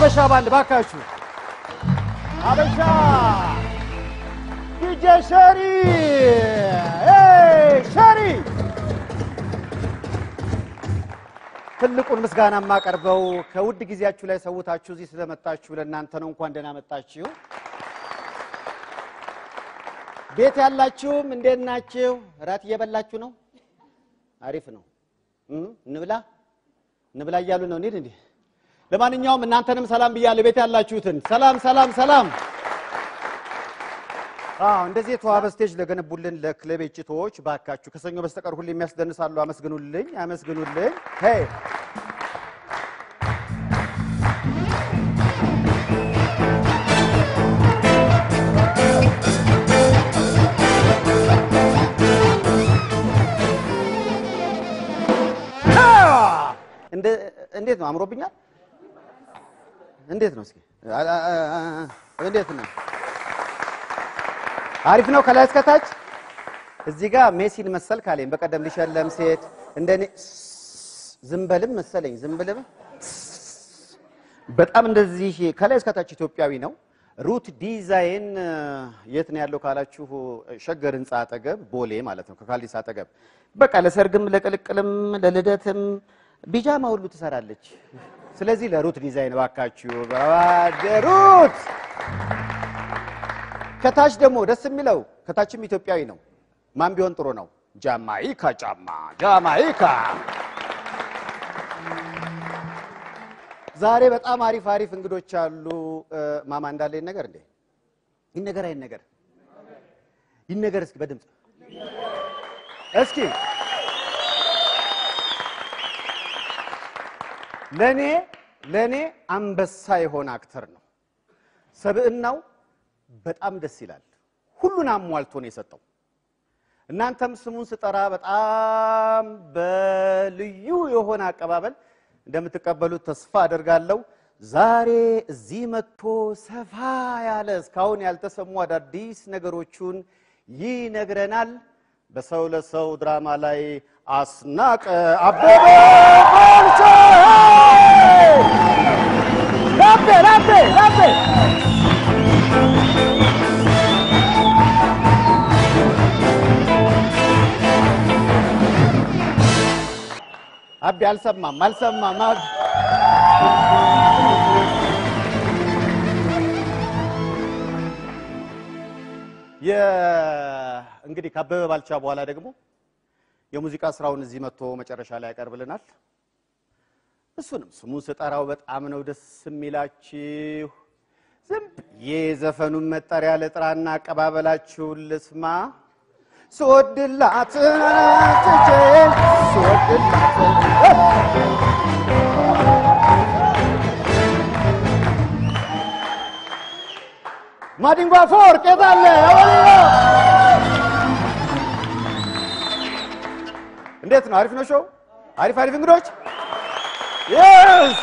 ሀበሻ ባንድ ባካችሁ ሀበሻ ዲጄ ሸሪ ኤይ፣ ሸሪ ትልቁን ምስጋና የማቀርበው ከውድ ጊዜያችሁ ላይ ሰውታችሁ እዚህ ስለመጣችሁ ለእናንተ ነው። እንኳን ደህና መጣችሁ። ቤት ያላችሁም እንዴት ናችሁ? እራት እየበላችሁ ነው? አሪፍ ነው። እም፣ እንብላ እንብላ እያሉ ነው። እንሂድ እንዲህ። ለማንኛውም እናንተንም ሰላም ብያለሁ። ቤት ያላችሁትን ሰላም ሰላም ሰላም። አዎ እንደዚህ የተዋበ ስቴጅ ለገነቡልን ለክለብ ጭቶች ባካችሁ ከሰኞ በስተቀር ሁሌ የሚያስደንሳሉ። አመስግኑልኝ፣ አመስግኑልኝ። ሄይ እንደ- እንዴት ነው? አምሮብኛል። እንዴት ነው? እስኪ አ- አ- አ- አ- እንዴት ነው? አሪፍ ነው። ከላይ እስከታች እዚህ ጋር ሜሲን መሰል ካለኝ በቀደም ሊሸለም ሴት እንደኔ ዝንበልም መሰለኝ ዝንብልም በጣም እንደዚህ ከላይ እስከታች ኢትዮጵያዊ ነው። ሩት ዲዛይን የት ነው ያለው ካላችሁ ሸገር ህንፃ አጠገብ ቦሌ ማለት ነው፣ ከካልዲስ አጠገብ። በቃ ለሰርግም ለቅልቅልም ለልደትም ቢጃማ ሁሉ ትሰራለች። ስለዚህ ለሩት ዲዛይን ባካችሁ ሩት። ከታች ደግሞ ደስ የሚለው ከታችም ኢትዮጵያዊ ነው። ማን ቢሆን ጥሩ ነው? ጃማይካ ጫማ ጃማይካ ዛሬ በጣም አሪፍ አሪፍ እንግዶች አሉ። ማማ እንዳለ ይነገር እንዴ? ይነገር አይነገር? ይነገር እስኪ በድምፅ እስኪ ለኔ ለኔ አንበሳ የሆነ አክተር ነው። ሰብዕናው በጣም ደስ ይላል። ሁሉን አሟልቶ ነው የሰጠው። እናንተም ስሙን ስጠራ በጣም በልዩ የሆነ አቀባበል እንደምትቀበሉት ተስፋ አደርጋለሁ። ዛሬ እዚህ መጥቶ ሰፋ ያለ እስካሁን ያልተሰሙ አዳዲስ ነገሮቹን ይነግረናል። በሰው ለሰው ድራማ ላይ አስናቀ አበበ ባልቻ ላቤ ላቤ ላቤ አቤ አልሰማም አልሰማም። አብ- የ- እንግዲህ ከአበበ ባልቻ በኋላ ደግሞ የሙዚቃ ስራውን እዚህ መጥቶ መጨረሻ ላይ ያቀርብልናል። እሱንም ስሙን ስጠራው በጣም ነው ደስ የሚላችሁ። ዝም ብዬ የዘፈኑን መጠሪያ ልጥራና አቀባበላችሁን ልስማ። ስወድላት ትቼ ስወድላት ማዲንጎ አፈወርቅ የት አለ? እንዴት ነው? አሪፍ ነው ሾው? አሪፍ አሪፍ እንግዶች የስ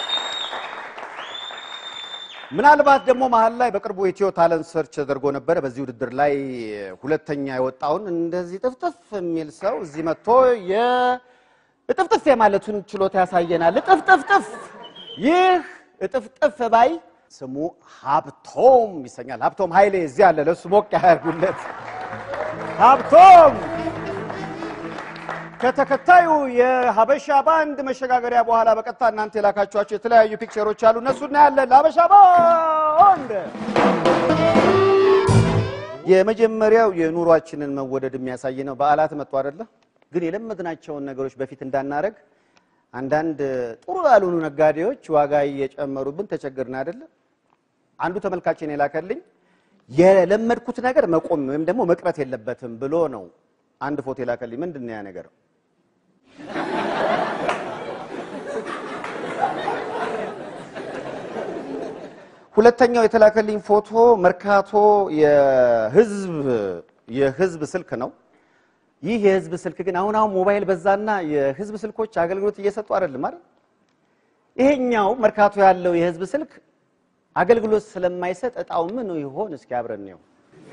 ምናልባት ደግሞ መሀል ላይ በቅርቡ ኢትዮ ታለንት ሰርች ተደርጎ ነበረ። በዚህ ውድድር ላይ ሁለተኛ የወጣውን እንደዚህ ጥፍጥፍ የሚል ሰው እዚህ መጥቶ የእጥፍጥፍ የማለቱን ችሎታ ያሳየናል። እጥፍጥፍጥፍ ይህ እጥፍጥፍ ባይ ስሙ ሀብቶም ይሰኛል። ሀብቶም ኃይሌ እዚህ አለ። ለእሱ ሞቅ ያደርጉለት። ሀብቶም ከተከታዩ የሀበሻ ባንድ መሸጋገሪያ በኋላ በቀጥታ እናንተ የላካችኋቸው የተለያዩ ፒክቸሮች አሉ። እነሱ እናያለን። ለሀበሻ ባንድ የመጀመሪያው የኑሯችንን መወደድ የሚያሳይ ነው። በዓላት መጡ አይደለ? ግን የለመድናቸውን ነገሮች በፊት እንዳናረግ አንዳንድ ጥሩ ያልሆኑ ነጋዴዎች ዋጋ እየጨመሩብን ተቸግርን አይደለ? አንዱ ተመልካችን የላከልኝ የለመድኩት ነገር መቆም ወይም ደግሞ መቅረት የለበትም ብሎ ነው አንድ ፎቶ የላከልኝ። ምንድን ነው ያ ነገር? ሁለተኛው የተላከልኝ ፎቶ መርካቶ የህዝብ የህዝብ ስልክ ነው። ይህ የህዝብ ስልክ ግን አሁን አሁን ሞባይል በዛና የህዝብ ስልኮች አገልግሎት እየሰጡ አይደለም አይደል? ይሄኛው መርካቶ ያለው የህዝብ ስልክ አገልግሎት ስለማይሰጥ እጣው ምን ይሆን? እስኪ አብረን ነው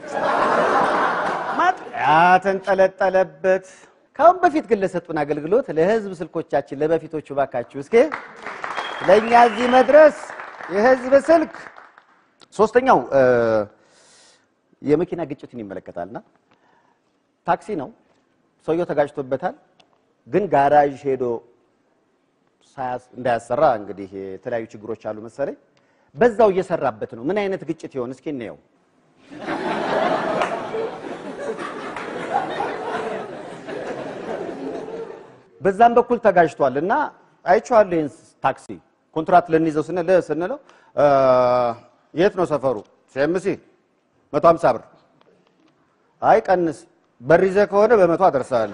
ማጥያ ተንጠለጠለበት። ካሁን በፊት ግን ለሰጡን አገልግሎት ለህዝብ ስልኮቻችን ለበፊቶቹ ባካችሁ እስኪ ለእኛ እዚህ መድረስ የህዝብ ስልክ ሶስተኛው እ፣ የመኪና ግጭትን ይመለከታልና ታክሲ ነው። ሰውየው ተጋጭቶበታል፣ ግን ጋራዥ ሄዶ ሳያስ- እንዳያሰራ እንግዲህ የተለያዩ ችግሮች አሉ መሰለኝ። በዛው እየሰራበት ነው። ምን አይነት ግጭት ይሆን? እስኪ እንየው። በዛም በኩል ተጋጅቷል እና አይቼዋለሁ። ይህን ታክሲ ኮንትራት ልንይዘው ስንል ስንለው እ፣ የት ነው ሰፈሩ? ሴምሲ መቶ ሀምሳ ብር። አይ ቀንስ፣ በር ይዘህ ከሆነ በመቶ አደርሳለሁ፣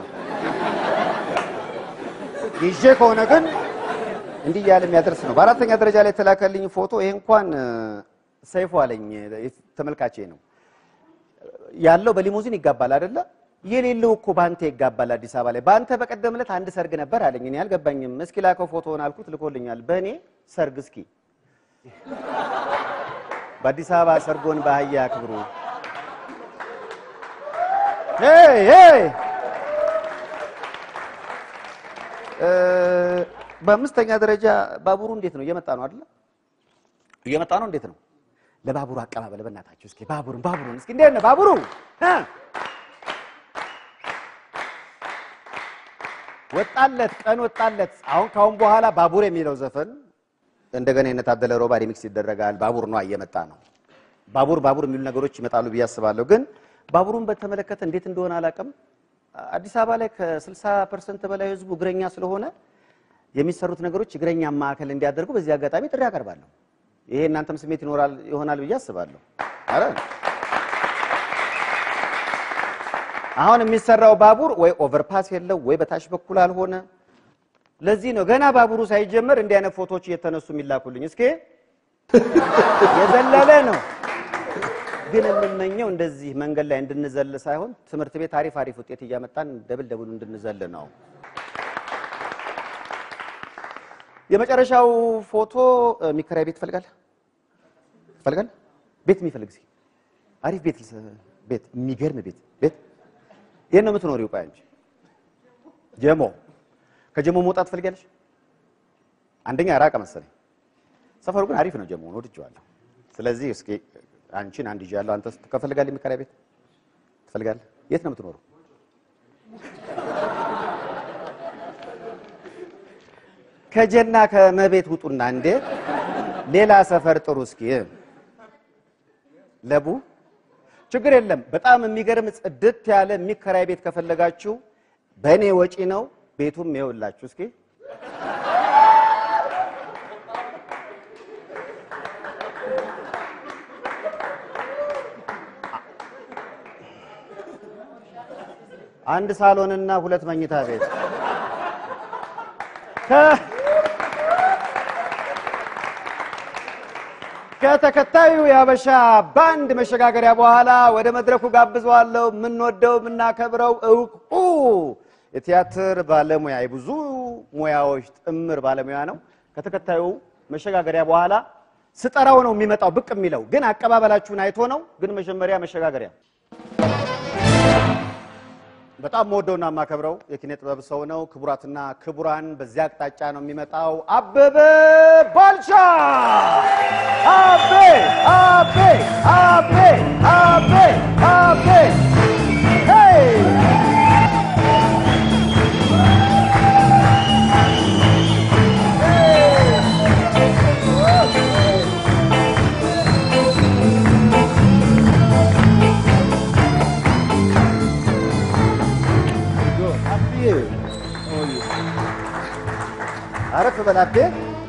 ይዤ ከሆነ ግን እንዲህ እያለ የሚያደርስ ነው። በአራተኛ ደረጃ ላይ የተላከልኝ ፎቶ ይሄ እንኳን እ፣ ሰይፉ አለኝ ተመልካቼ ነው ያለው በሊሙዚን ይጋባል አይደለ? የሌለው እኮ በአንተ ይጋባል አዲስ አበባ ላይ። በአንተ በቀደም ዕለት አንድ ሰርግ ነበር አለኝ። እኔ አልገባኝም። እስኪ ላከው ፎቶውን አልኩት፣ ልኮልኛል። በእኔ ሰርግ እስኪ በአዲስ አበባ ሰርጎን በአህያ ክብሩ ሄይ ሄይ እ፣ በአምስተኛ ደረጃ ባቡሩ እንዴት ነው? እየመጣ ነው አይደለ? እየመጣ ነው። እንዴት ነው? ለባቡሩ አቀባበል በእናታችሁ እስኪ ባቡሩን ባቡሩን እስኪ እንዴት ነው ባቡሩ እ? ወጣለት ቀን ወጣለት። አሁን ካሁን በኋላ ባቡር የሚለው ዘፈን እንደገና የነታደለ ሮባ ሪሚክስ ይደረጋል። ባቡር ነው እየመጣ ነው። ባቡር ባቡር የሚሉ ነገሮች ይመጣሉ ብዬ አስባለሁ። ግን ባቡሩን በተመለከተ እንዴት እንደሆነ አላውቅም። አዲስ አበባ ላይ ከ60 ፐርሰንት በላይ ህዝቡ እግረኛ ስለሆነ የሚሰሩት ነገሮች እግረኛ ማዕከል እንዲያደርጉ በዚህ አጋጣሚ ጥሪ አቀርባለሁ። ይሄ እናንተም ስሜት ይኖራል ይሆናል ብዬ አስባለሁ። አረ አሁን የሚሰራው ባቡር ወይ ኦቨርፓስ የለው ወይ በታች በኩል አልሆነ። ለዚህ ነው ገና ባቡሩ ሳይጀመር እንዲህ አይነት ፎቶዎች እየተነሱ የሚላኩልኝ። እስኪ የዘለለ ነው ግን የምመኘው እንደዚህ መንገድ ላይ እንድንዘል ሳይሆን ትምህርት ቤት አሪፍ አሪፍ ውጤት እያመጣን ደብል ደብሉ እንድንዘል ነው። የመጨረሻው ፎቶ እ፣ የሚከራይ ቤት ትፈልጋለህ? ትፈልጋለህ? ቤት የሚፈልግ እስኪ አሪፍ ቤት ልስ- ቤት የሚገርም ቤት ቤት የት ነው የምትኖሪው? ቆይ አንቺ ጀሞ ከጀሞ መውጣት ትፈልጊያለሽ? አንደኛ ራቀ መሰለኝ። ሰፈሩ ግን አሪፍ ነው። ጀሞን ወድጄዋለሁ። ስለዚህ እስኪ አንቺን አንድ ይዣለሁ። አንተ ከፈልጋለህ የሚከራይ ቤት ትፈልጋለህ? የት ነው የምትኖረው? ከጀና ከመቤት ውጡና እንዴ ሌላ ሰፈር ጥሩ እስኪ ለቡ ችግር የለም። በጣም የሚገርም ጽድት ያለ የሚከራይ ቤት ከፈለጋችሁ በእኔ ወጪ ነው። ቤቱም ይኸውላችሁ እስኪ አንድ ሳሎንና ሁለት መኝታ ቤት ከ- ከተከታዩ የሀበሻ ባንድ መሸጋገሪያ በኋላ ወደ መድረኩ ጋብዘዋለሁ። የምንወደው የምናከብረው እውቁ የቲያትር ባለሙያ የብዙ ሙያዎች ጥምር ባለሙያ ነው። ከተከታዩ መሸጋገሪያ በኋላ ስጠራው ነው የሚመጣው ብቅ የሚለው ግን አቀባበላችሁን አይቶ ነው። ግን መጀመሪያ መሸጋገሪያ በጣም መወደውና የማከብረው የኪነ ጥበብ ሰው ነው። ክቡራትና ክቡራን፣ በዚያ አቅጣጫ ነው የሚመጣው አበበ ባልቻ። አቤ አቤ አቤ አቤ አቤ ሄይ አብዬ አረፍ በል አቤ።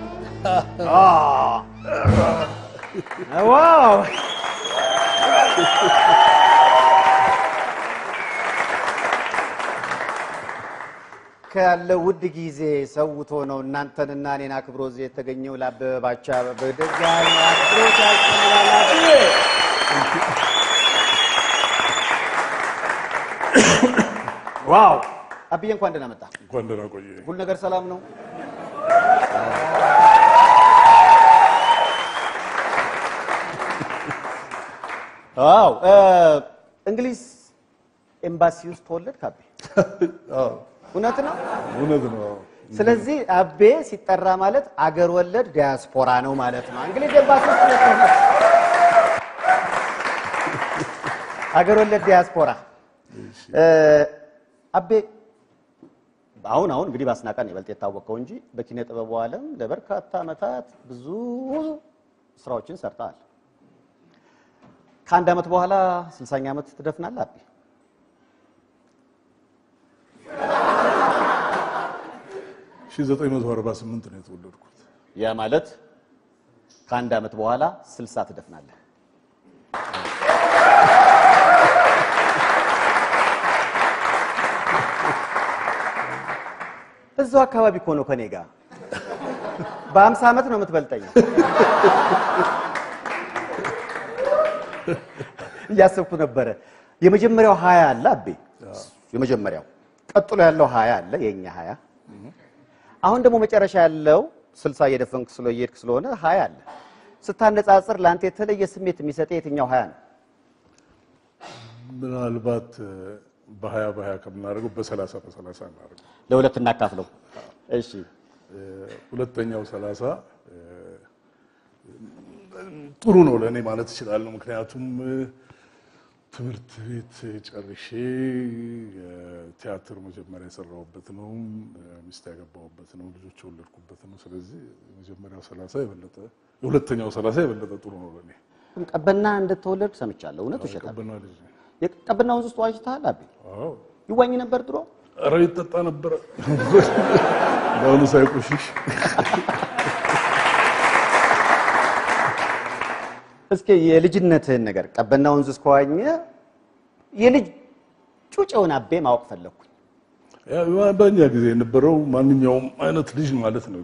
ዋው ካለው ውድ ጊዜ ሰውቶ ነው እናንተንና እኔን አክብሮ እዚህ የተገኘው ለአበበ ባቻ በደጋሚ አክብሮት ያቀርባል አብዬ። ዋው አብዬ እንኳን ደህና መጣ። እንኳን ደህና ቆየ። ሁሉ ነገር ሰላም ነው? አዎ እ እንግሊዝ ኤምባሲ ውስጥ ተወለድክ አቤ? አዎ፣ እውነት ነው? እውነት ነው። ስለዚህ አቤ ሲጠራ ማለት አገር ወለድ ዲያስፖራ ነው ማለት ነው። እንግሊዝ ኤምባሲ ውስጥ ሁለት ነው። አገር ወለድ ዲያስፖራ እ፣ አቤ አሁን አሁን እንግዲህ በአስናቀን ይበልጥ የታወቀው እንጂ በኪነ ጥበቡ ዓለም ለበርካታ ዓመታት ብዙ ስራዎችን ሰርተሃል። ከአንድ ዓመት በኋላ ስልሳኛ ዓመት ትደፍናለህ አቤ። ሺህ ዘጠኝ መቶ አርባ ስምንት ነው የተወለድኩት። ያ ማለት ከአንድ ዓመት በኋላ ስልሳ ትደፍናለህ። እዛው አካባቢ እኮ ነው ከኔ ጋር በአምሳ ዓመት ነው የምትበልጠኝ። እያሰብኩ ነበረ። የመጀመሪያው ሀያ አለ አቤ፣ የመጀመሪያው ቀጥሎ ያለው ሀያ አለ የእኛ ሀያ አሁን ደግሞ መጨረሻ ያለው ስልሳ እየደፈንክ ስለ እየሄድክ ስለሆነ ሀያ አለ። ስታነጻጽር ለአንተ የተለየ ስሜት የሚሰጥ የትኛው ሀያ ነው? ምናልባት እ፣ በሀያ በሀያ ከምናደርገው በሰላሳ በሰላሳ እናደርገው። ለሁለት እናካፍለው። እሺ እ፣ ሁለተኛው ሰላሳ እ፣ ጥሩ ነው ለእኔ ማለት እችላለሁ። ምክንያቱም እ፣ ትምህርት ቤት ጨርሼ የቲያትር መጀመሪያ የሰራሁበት ነው፣ እ፣ ሚስት ያገባሁበት ነው፣ ልጆች የወለድኩበት ነው። ስለዚህ የመጀመሪያው ሰላሳ የበለጠ የሁለተኛው ሰላሳ የበለጠ ጥሩ ነው ለእኔ። ቀበና እንደተወለድ ሰምቻለሁ። እውነት ውሸት? ቀበና ልጅ ነኝ። የቀበና ወንዝ ውስጥ ዋኝተሃል አቤ? አዎ ይዋኝ ነበር ድሮ? ኧረ ይጠጣ ነበረ በአሁኑ ሳይቆሽሽ እስኪ የልጅነትህን ነገር ቀበና ወንዝ ውስጥ ከዋኘ የልጅ ጩጬውን አቤ ማወቅ ፈለግኩኝ። ያው በእኛ ጊዜ የነበረው ማንኛውም አይነት ልጅ ማለት ነው።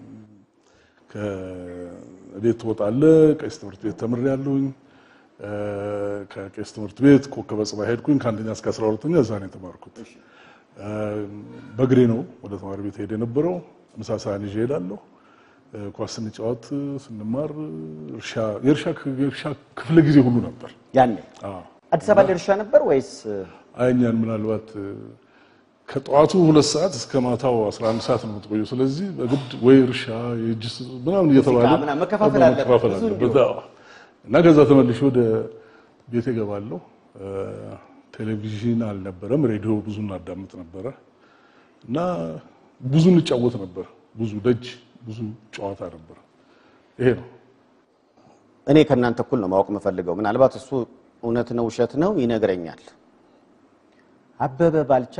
ከቤት ትወጣለህ። ቄስ ትምህርት ቤት ተምሬያለሁኝ። እ፣ ከቄስ ትምህርት ቤት ኮከበ ጽባህ ሄድኩኝ። ከአንደኛ እስከ አስራ ሁለተኛ እዛ ነው የተማርኩት። እ፣ በእግሬ ነው ወደ ተማሪ ቤት ሄድ የነበረው። ምሳ ሰሃን ይዤ እሄዳለሁ። እ፣ ኳስ ስንጫወት ስንማር እርሻ የእርሻ የእርሻ ክፍለ ጊዜ ሁሉ ነበር። ያኔ አዎ አዲስ አበባ ላይ እርሻ ነበር ወይስ አይኛን ምናልባት እ፣ ከጠዋቱ ሁለት ሰዓት እስከ ማታው 11 ሰዓት ነው የምትቆየው። ስለዚህ በግድ ወይ እርሻ የእጅ ስ- ምናምን እየተባለ ምናምን መከፋፈል አለበት፣ መከፋፈል ብዙ አለበት። አዎ። እና ከዛ ተመልሼ ወደ ቤት እገባለሁ። እ፣ ቴሌቪዥን አልነበረም፣ ሬዲዮ ብዙ እናዳምጥ ነበረ እና ብዙ እንጫወት ነበር። ብዙ ደጅ ብዙ ጨዋታ ነበር። ይሄ ነው እኔ ከእናንተ እኩል ነው ማወቅ የምፈልገው። ምናልባት እሱ እውነት ነው ውሸት ነው ይነግረኛል። አበበ ባልቻ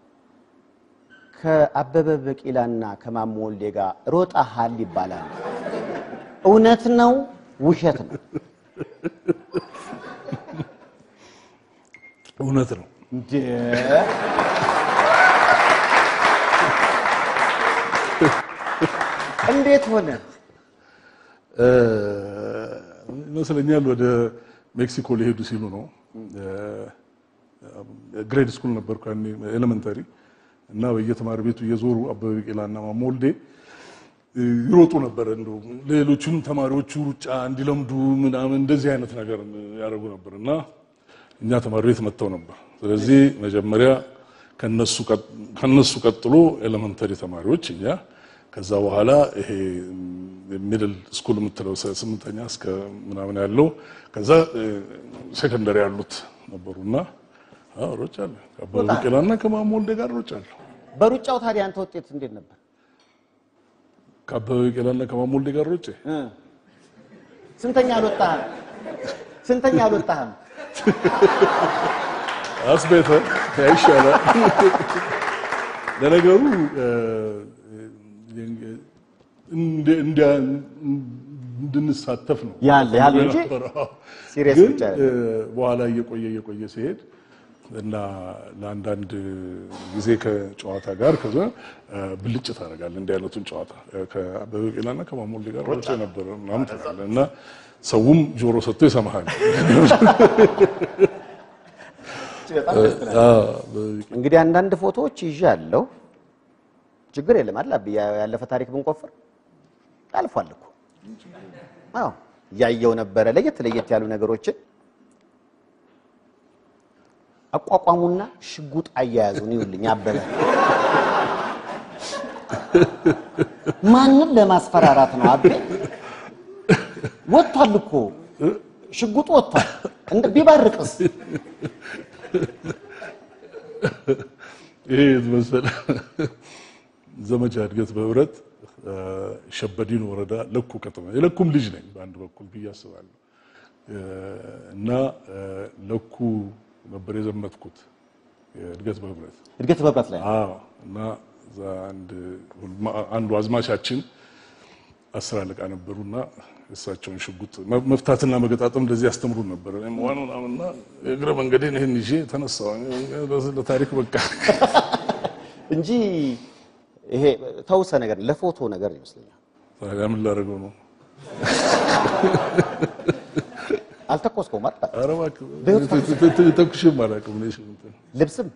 ከአበበ ቢቂላና ከማሞ ወልዴ ጋር ሮጠሃል ይባላል። እውነት ነው ውሸት ነው? እውነት ነው። እንዴ እንዴት ሆነ? እ፣ ይመስለኛል ወደ ሜክሲኮ ሊሄዱ ሲሉ ነው። ግሬድ ስኩል ነበርኩ ያኔ ኤሌመንተሪ እና በየተማሪ ቤቱ እየዞሩ አበበ ቢቂላና ማሞ ወልዴ እ፣ ይሮጡ ነበር። እንደው ሌሎቹም ተማሪዎቹ ሩጫ እንዲለምዱ ምናምን እንደዚህ አይነት ነገር ያደርጉ ነበር እና እኛ ተማሪ ቤት መጥተው ነበር። ስለዚህ መጀመሪያ ከነሱ ቀጥ- ከነሱ ቀጥሎ ኤሌመንተሪ ተማሪዎች እኛ ከዛ በኋላ ይሄ ሚድል ስኩል የምትለው ሰ- ስምንተኛ እስከ ምናምን ያለው ከዛ ሴኮንደሪ ያሉት ነበሩና አዎ ሮጫለሁ። ከአበበ ቢቂላና ከማሞ ወልዴ ጋር ሮጫለሁ። በሩጫው ታዲያ አንተ ውጤት እንዴት ነበር? ከአበበ ቢቂላና ከማሞ ወልዴ ጋር ሮጬ እ ስንተኛ አልወጣህም? ስንተኛ አልወጣህም? አስቤተ ያይሻላል። ለነገሩ እ፣ እንደ- እንደ- እንድንሳተፍ ነው ያለ ያለ እንጂ የነበረው። ሲሪየስ ግን ብቻ እ፣ በኋላ እየቆየ እየቆየ ሲሄድ እና ለአንዳንድ ጊዜ ከጨዋታ ጋር ከዛ እ፣ ብልጭ ታደርጋለህ። እንዲህ አይነቱን ጨዋታ እ፣ ከአበበ ቢቂላና ከማሞ ወልዴ ጋር ሮጬ ነበረ ምናምን ትላለህ እና ሰውም ጆሮ ሰጥቶ ይሰማሃል። እንግዲህ አንዳንድ ፎቶዎች ይዤ አለው። ችግር የለም አይደል? አብይ ያለፈ ታሪክ ብንቆፍር አልፏል እኮ። አዎ እያየው ነበረ ለየት ለየት ያሉ ነገሮችን አቋቋሙና ሽጉጥ አያያዙን ይውልኝ አበበ ማንም ለማስፈራራት ነው። አቤ ወጥቷል እኮ ሽጉጡ ወጥቷል። እንደ ቢባርቅስ ይሄ መሰለ ዘመቻ እድገት በህብረት ሸበዲን ወረዳ ለኩ ከተማ የለኩም ልጅ ነኝ በአንድ በኩል ብዬ አስባለሁ። እና ለኩ ነበር የዘመትኩት እድገት በህብረት እድገት በህብረት ላይ አዎ። እና እዛ አንድ አንዱ አዝማቻችን አስር አለቃ ነበሩና እሳቸውን ሽጉጥ መፍታትና መገጣጠም እንደዚህ ያስተምሩን ነበር። እኔም ዋና ምናምንና እግረ መንገዴን ይህን ይዤ ተነሳሁ። ለታሪክ በቃ እንጂ ይሄ ተውሰ ነገር ለፎቶ ነገር ይመስለኛል። ታዲያ ምን ላደርገው ነው? አልተኮስከውም አይደል? ኧረ እባክህ ተኩሼም አላውቅም። እኔ ሽጉጥ ልብስም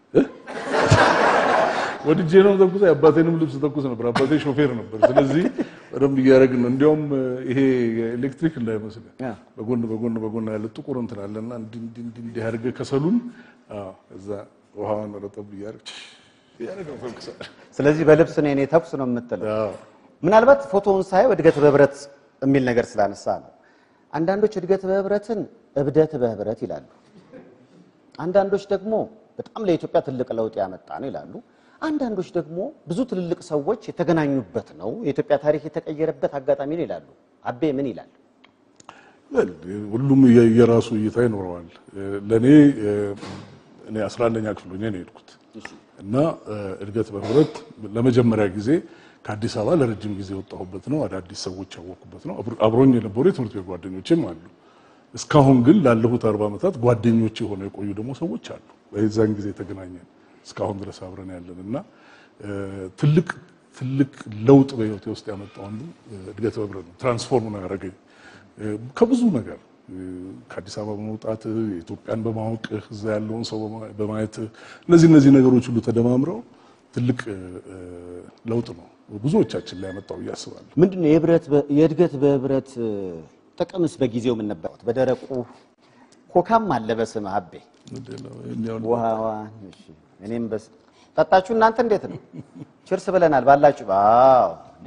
ወድጄ ነው ተኩስ። የአባቴንም ልብስ ተኩስ ነበር። አባቴ ሾፌር ነበር። ስለዚህ በደንብ እያደረግን ነው። እንዲያውም ይሄ ኤሌክትሪክ እንዳይመስልህ ያ። በጎን በጎን በጎን ያለ ጥቁር እንትን አለና እንዲህ እንዲህ እንዲህ እንዲህ አድርገህ ከሰሉን አዎ፣ እዛ ውሃዋን ረጠብ እያደረግህ እያደረግህ ነው ተኩሳለህ። ስለዚህ በልብስ ነው የኔ ተኩስ ነው የምትለው። አዎ። ምናልባት ፎቶውን ሳየው እድገት በህብረት የሚል ነገር ስላነሳ ነው። አንዳንዶች እድገት በህብረትን እብደት በህብረት ይላሉ። አንዳንዶች ደግሞ በጣም ለኢትዮጵያ ትልቅ ለውጥ ያመጣ ነው ይላሉ። አንዳንዶች ደግሞ ብዙ ትልልቅ ሰዎች የተገናኙበት ነው፣ የኢትዮጵያ ታሪክ የተቀየረበት አጋጣሚ ነው ይላሉ። አቤ ምን ይላል? well ሁሉም የ- የራሱ እይታ ይኖረዋል። ለእኔ እኔ 11ኛ ክፍል ሆኜ ነው የሄድኩት እና እድገት በህብረት ለመጀመሪያ ጊዜ ከአዲስ አበባ ለረጅም ጊዜ የወጣሁበት ነው። አዳዲስ ሰዎች ያወቅኩበት ነው። አብሮ- አብሮኝ የነበሩ የትምህርት ቤት ጓደኞችም አሉ። እስካሁን ግን ላለፉት አርባ ዓመታት ጓደኞች የሆነው የቆዩ ደግሞ ሰዎች አሉ። በዛን ጊዜ የተገናኘን እስካሁን ድረስ አብረን ያለን እና እ፣ ትልቅ ትልቅ ለውጥ በህይወቴ ውስጥ ያመጣው አንዱ እ፣ እድገት በህብረት ነው። ትራንስፎርም ነው ያደረገኝ እ፣ ከብዙ ነገር እ፣ ከአዲስ አበባ በመውጣት ኢትዮጵያን በማወቅ እዛ ያለውን ሰው በማ- በማየት እነዚህ እነዚህ ነገሮች ሁሉ ተደማምረው ትልቅ እ፣ እ፣ ለውጥ ነው ብዙዎቻችን ላይ ያመጣው ብዬ አስባለሁ። ምንድን ነው የህብረት በ- የእድገት በህብረት እ፣ ጥቅምስ በጊዜው ምን ነበር? በደረቁ ኮካም አለ በስምህ አቤ ምንድን ነው ይኸኛውን ውሃዋን እሺ፣ እኔም በስ ጠጣችሁ እናንተ እንዴት ነው? ችርስ ብለናል ባላችሁ። አዎ እንዴ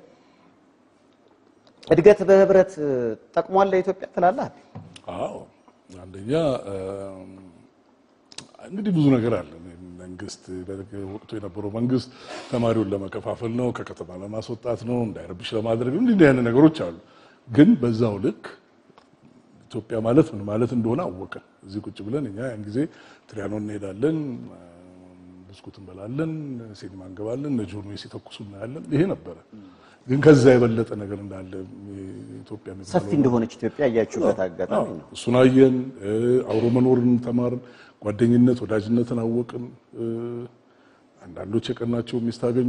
እድገት በህብረት እ፣ ጠቅሟል ለኢትዮጵያ ትላለህ? አቤ? አዎ አንደኛ እም፣ እንግዲህ ብዙ ነገር አለ። መንግስት ወቅቱ የነበረው መንግስት ተማሪውን ለመከፋፈል ነው፣ ከከተማ ለማስወጣት ነው፣ እንዳይረብሽ ለማድረግ ነው። እንዲህ አይነት ነገሮች አሉ። ግን በዛው ልክ ኢትዮጵያ ማለት ምን ማለት እንደሆነ አወቅን። እዚህ ቁጭ ብለን እኛ ያን ጊዜ ትሪያኖ እንሄዳለን፣ ብስኩት እንበላለን፣ ሲኒማ እንገባለን፣ እነ ጆን ዌይ ሲተኩሱ እናያለን። ይሄ ነበረ። ግን ከዛ የበለጠ ነገር እንዳለ ኢትዮጵያ ሰፊ የሚባለው እንደሆነች ኢትዮጵያ እያያችሁበት አጋጣሚ ነው። እሱን አየን። እ፣ አብሮ መኖርን ተማርን። ጓደኝነት፣ ወዳጅነትን አወቅን። እ፣ አንዳንዶች የቀናቸው ሚስት አገኙ።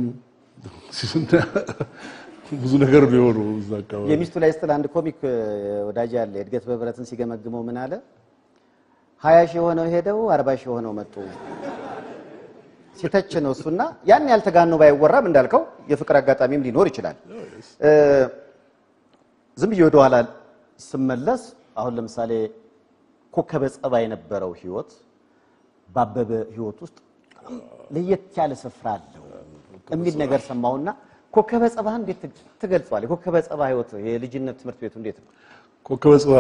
ብዙ ነገር ነው የሆነው እዛ አካባቢ። የሚስቱ ላይ ስትል አንድ ኮሚክ እ፣ ወዳጅ አለ የእድገት በህብረትን ሲገመግመው ምን አለ? ሀያ ሺህ የሆነው ሄደው አርባ ሺህ የሆነው መጡ ሲተች ነው እሱና ያን ያልተጋኖ ባይወራም እንዳልከው የፍቅር አጋጣሚም ሊኖር ይችላል። እ፣ ዝም ብዬ ወደኋላ ስመለስ አሁን ለምሳሌ ኮከበ ጸባ የነበረው ህይወት ባበበ ህይወት ውስጥ ለየት ያለ ስፍራ አለው የሚል ነገር ሰማሁና ኮከበ ጸባ እንዴት ትገልጸዋል? የኮከበ ጸባ ህይወት የልጅነት ትምህርት ቤቱ እንዴት ነው? ኮከበ ጽባ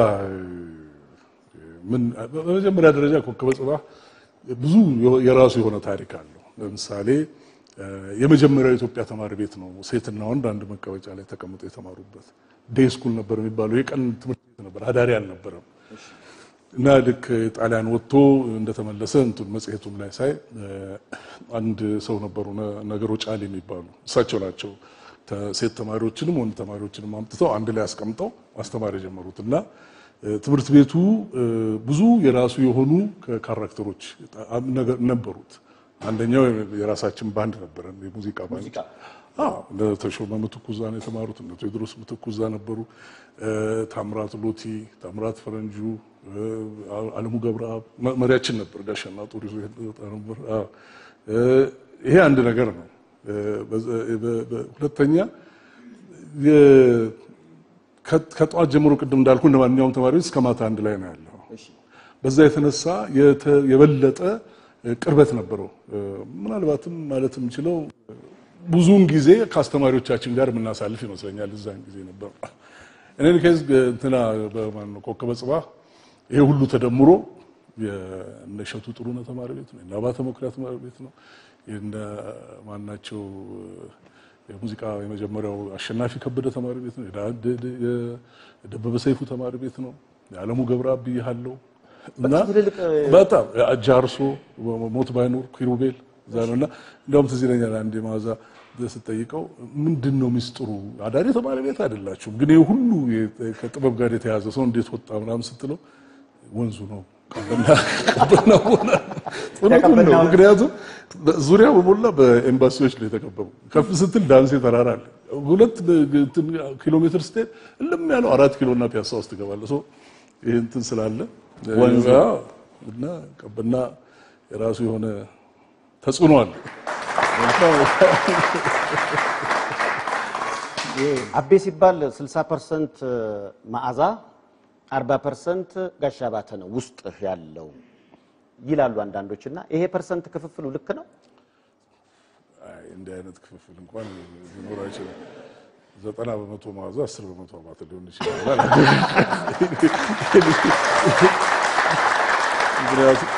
ምን በመጀመሪያ ደረጃ ኮከበ ጽባ ብዙ የራሱ የሆነ ታሪክ አለው። ለምሳሌ የመጀመሪያው የኢትዮጵያ ተማሪ ቤት ነው። ሴትና ወንድ አንድ መቀመጫ ላይ ተቀምጠው የተማሩበት ዴይ ስኩል ነበር የሚባለው። የቀን ትምህርት ቤት ነበር፣ አዳሪ አልነበረም። እና ልክ ጣሊያን ወጥቶ እንደተመለሰ እንትን መጽሔቱም ላይ ሳይ አንድ ሰው ነበሩ ነገሮ ጫል የሚባሉ እሳቸው ናቸው ሴት ተማሪዎችንም ወንድ ተማሪዎችንም አምጥተው አንድ ላይ አስቀምጠው ማስተማር የጀመሩት እና ትምህርት ቤቱ ብዙ የራሱ የሆኑ ካራክተሮች ነበሩት። አንደኛው የራሳችን ባንድ ነበረን፣ የሙዚቃ ባንድ። አዎ እነ ተሾመ ምትኩ እዛ ነው የተማሩት። እነ ቴዎድሮስ ምትኩ እዛ ነበሩ። ታምራት ሎቲ፣ ታምራት ፈረንጁ፣ አለሙ ገብረአብ መሪያችን ነበር። ጋሻና ጦር ይዞ ነበር። ይሄ አንድ ነገር ነው። ሁለተኛ ከጠዋት ጀምሮ ቅድም እንዳልኩ እንደ ማንኛውም ተማሪዎች እስከ ማታ አንድ ላይ ነው ያለው። በዛ የተነሳ የበለጠ ቅርበት ነበረው። ምናልባትም ማለት የምችለው ብዙውን ጊዜ ከአስተማሪዎቻችን ጋር የምናሳልፍ ይመስለኛል። እዛን ጊዜ ነበር። እኔን ከዝ እንትና በማን ነው ኮከበ ጽባህ ይሄ ሁሉ ተደምሮ የእነ እሸቱ ጥሩነህ ተማሪ ቤት ነው፣ የእነ አባተ መኩሪያ ተማሪ ቤት ነው፣ የእነ ማናቸው የሙዚቃ የመጀመሪያው አሸናፊ ከበደ ተማሪ ቤት ነው፣ የደበበ ሰይፉ ተማሪ ቤት ነው፣ የዓለሙ ገብረአብ ብያለሁ እና በጣም ጃርሶ ሞት ባይኖር ኪሩቤል እዛ ነው እና እንዲያውም ትዝ ይለኛል አንዴ ማዛ ስጠይቀው ምንድን ነው ሚስጥሩ? አዳሪ ተማሪ ቤት አይደላችሁም፣ ግን ይህ ሁሉ ከጥበብ ጋር የተያዘ ሰው እንዴት ወጣ ምናምን ስትለው ወንዙ ነው ቀበና ሆነ። እውነቱን ነው። ምክንያቱም ዙሪያ በሞላ በኤምባሲዎች ነው የተከበቡ። ከፍ ስትል ዳንሴ ተራራ አለ። ሁለት ኪሎ ሜትር ስትሄድ እልም ያለው አራት ኪሎ እና ፒያሳ ውስጥ ትገባለህ። ሰው ይህ እንትን ስላለ እና ቀበና የራሱ የሆነ ተጽዕኖ አለ። አቤ ሲባል 60 ፐርሰንት መዓዛ 40 ፐርሰንት ጋሽ አባተ ነው ውስጥ ያለው ይላሉ አንዳንዶች። እና ይሄ ፐርሰንት ክፍፍሉ ልክ ነው? አይ እንዲህ አይነት ክፍፍል እንኳን ሊኖር አይችልም። ዘጠና በመቶ መዓዛ አስር በመቶ አባተ ሊሆን ይችላል። ምክንያቱም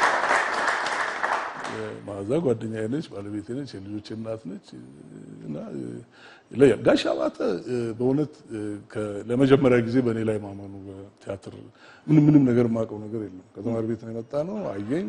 መዓዛ ጓደኛዬ ነች፣ ባለቤቴ ነች፣ የልጆች እናት ነች እና ይለያል። ጋሽ አባተ በእውነት ለመጀመሪያ ጊዜ በእኔ ላይ ማመኑ በቲያትር ምንም ምንም ነገር የማውቀው ነገር የለም። ከተማሪ ቤት ነው የመጣ ነው። አየኝ፣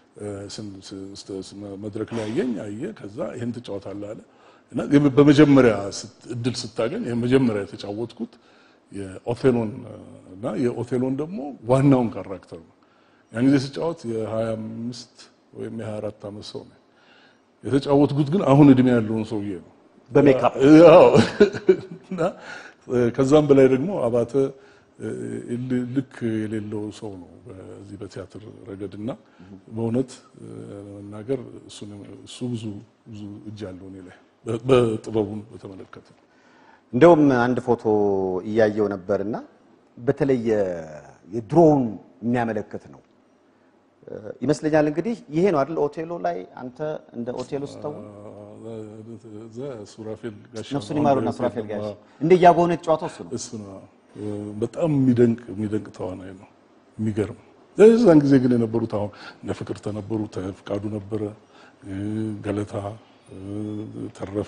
መድረክ ላይ አየኝ፣ አየ። ከዛ ይህን ትጫወታለህ አለ እና በመጀመሪያ እድል ስታገኝ ይህ መጀመሪያ የተጫወትኩት የኦቴሎን እና የኦቴሎን ደግሞ ዋናውን ካራክተር ነው። ያን ጊዜ ስጫወት የሀያ አምስት ወይም የሀያ አራት ዓመት ሰው ነው የተጫወትኩት፣ ግን አሁን እድሜ ያለውን ሰውዬ ነው በሜካፕ እና ከዛም በላይ ደግሞ አባተ ልክ የሌለው ሰው ነው በዚህ በቲያትር ረገድ እና በእውነት ለመናገር እሱ ብዙ ብዙ እጅ አለው እኔ ላይ በጥበቡን በተመለከተ እንደውም አንድ ፎቶ እያየው ነበርና በተለይ የድሮውን የሚያመለክት ነው ይመስለኛል። እንግዲህ ይሄ ነው አይደል? ኦቴሎ ላይ አንተ እንደ ኦቴሎ ስተው ሱራፌል ጋሻ ነፍሱን ይማሩና ሱራፌል ጋሽ እንደ እያጎነ የተጫወተው እሱ ነው። እሱ ነው በጣም የሚደንቅ የሚደንቅ ተዋናይ ነው። የሚገርም እዛን ጊዜ ግን የነበሩት አሁን እነ ፍቅርተ ነበሩ፣ ፍቃዱ ነበረ፣ ገለታ ተረፈ፣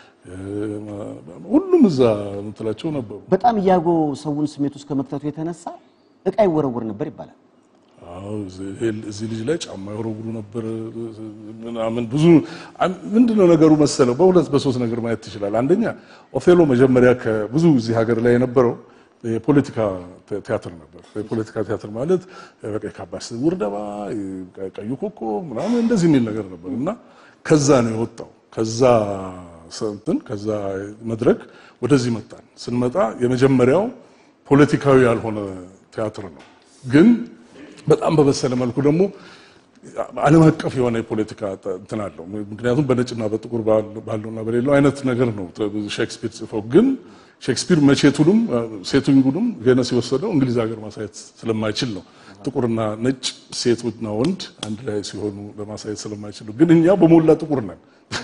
ሁሉም እዛ ምትላቸው ነበሩ። በጣም እያጎ ሰውን ስሜት ውስጥ ከመክተቱ የተነሳ እቃ ይወረውር ነበር ይባላል። አዎ እዚህ ልጅ ላይ ጫማ ይወረውሩ ነበር ምናምን። ብዙ ምንድነው ነገሩ መሰለው፣ በሁለት በሶስት ነገር ማየት ትችላል። አንደኛ ኦቴሎ መጀመሪያ ከብዙ እዚህ ሀገር ላይ የነበረው የፖለቲካ ቲያትር ነበር። የፖለቲካ ቲያትር ማለት በቃ የካባድ ስውር ደባ፣ ቀዩ ኮከብ ምናምን እንደዚህ የሚል ነገር ነበር እና ከዛ ነው የወጣው። ከዛ እንትን ከዛ መድረክ ወደዚህ መጣን። ስንመጣ የመጀመሪያው ፖለቲካዊ ያልሆነ ቲያትር ነው ግን በጣም በበሰለ መልኩ ደግሞ ዓለም አቀፍ የሆነ የፖለቲካ እንትን አለው። ምክንያቱም በነጭና በጥቁር ባለውና በሌለው አይነት ነገር ነው ሼክስፒር ጽፈው። ግን ሼክስፒር መቼቱንም ሴቲንጉንም ቬነስ የወሰደው እንግሊዝ ሀገር ማሳየት ስለማይችል ነው። ጥቁርና ነጭ ሴትና ወንድ አንድ ላይ ሲሆኑ ለማሳየት ስለማይችል ነው። ግን እኛ በሞላ ጥቁር ነን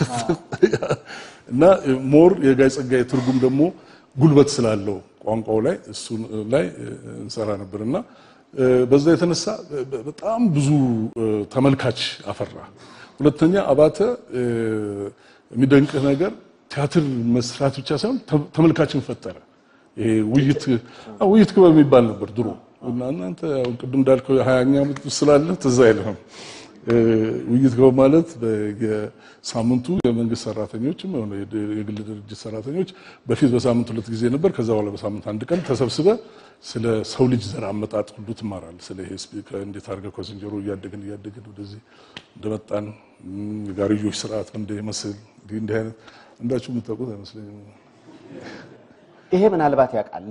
እና ሞር የጋይ ጸጋዬ ትርጉም ደግሞ ጉልበት ስላለው ቋንቋው ላይ እሱ ላይ እንሰራ ነበር እና በዛ የተነሳ በጣም ብዙ ተመልካች አፈራ። ሁለተኛ አባተ የሚደንቅህ ነገር ቲያትር መስራት ብቻ ሳይሆን ተመልካችን ፈጠረ። ይሄ ውይይት ውይይት ክበብ የሚባል ነበር ድሮ እና እናንተ ቅድም እንዳልከው የሀያኛ ዓመት ስላለ ትዝ አይልህም። ውይይት ክበብ ማለት የሳምንቱ የመንግስት ሰራተኞችም ሆነ የግል ድርጅት ሰራተኞች በፊት በሳምንት ሁለት ጊዜ ነበር። ከዛ በኋላ በሳምንት አንድ ቀን ተሰብስበ ስለ ሰው ልጅ ዘር አመጣጥ ሁሉ ትማራል። ስለ ይሄ እንዴት አድርገህ ከዝንጀሮ እያደግን እያደግን ወደዚህ እንደመጣን የጋርዮሽ ስርዓት እንደሚመስል እንዲህ እንዲህ አይነት እንዳችሁ የምታውቁት አይመስለኝም። ይሄ ምናልባት ያውቃል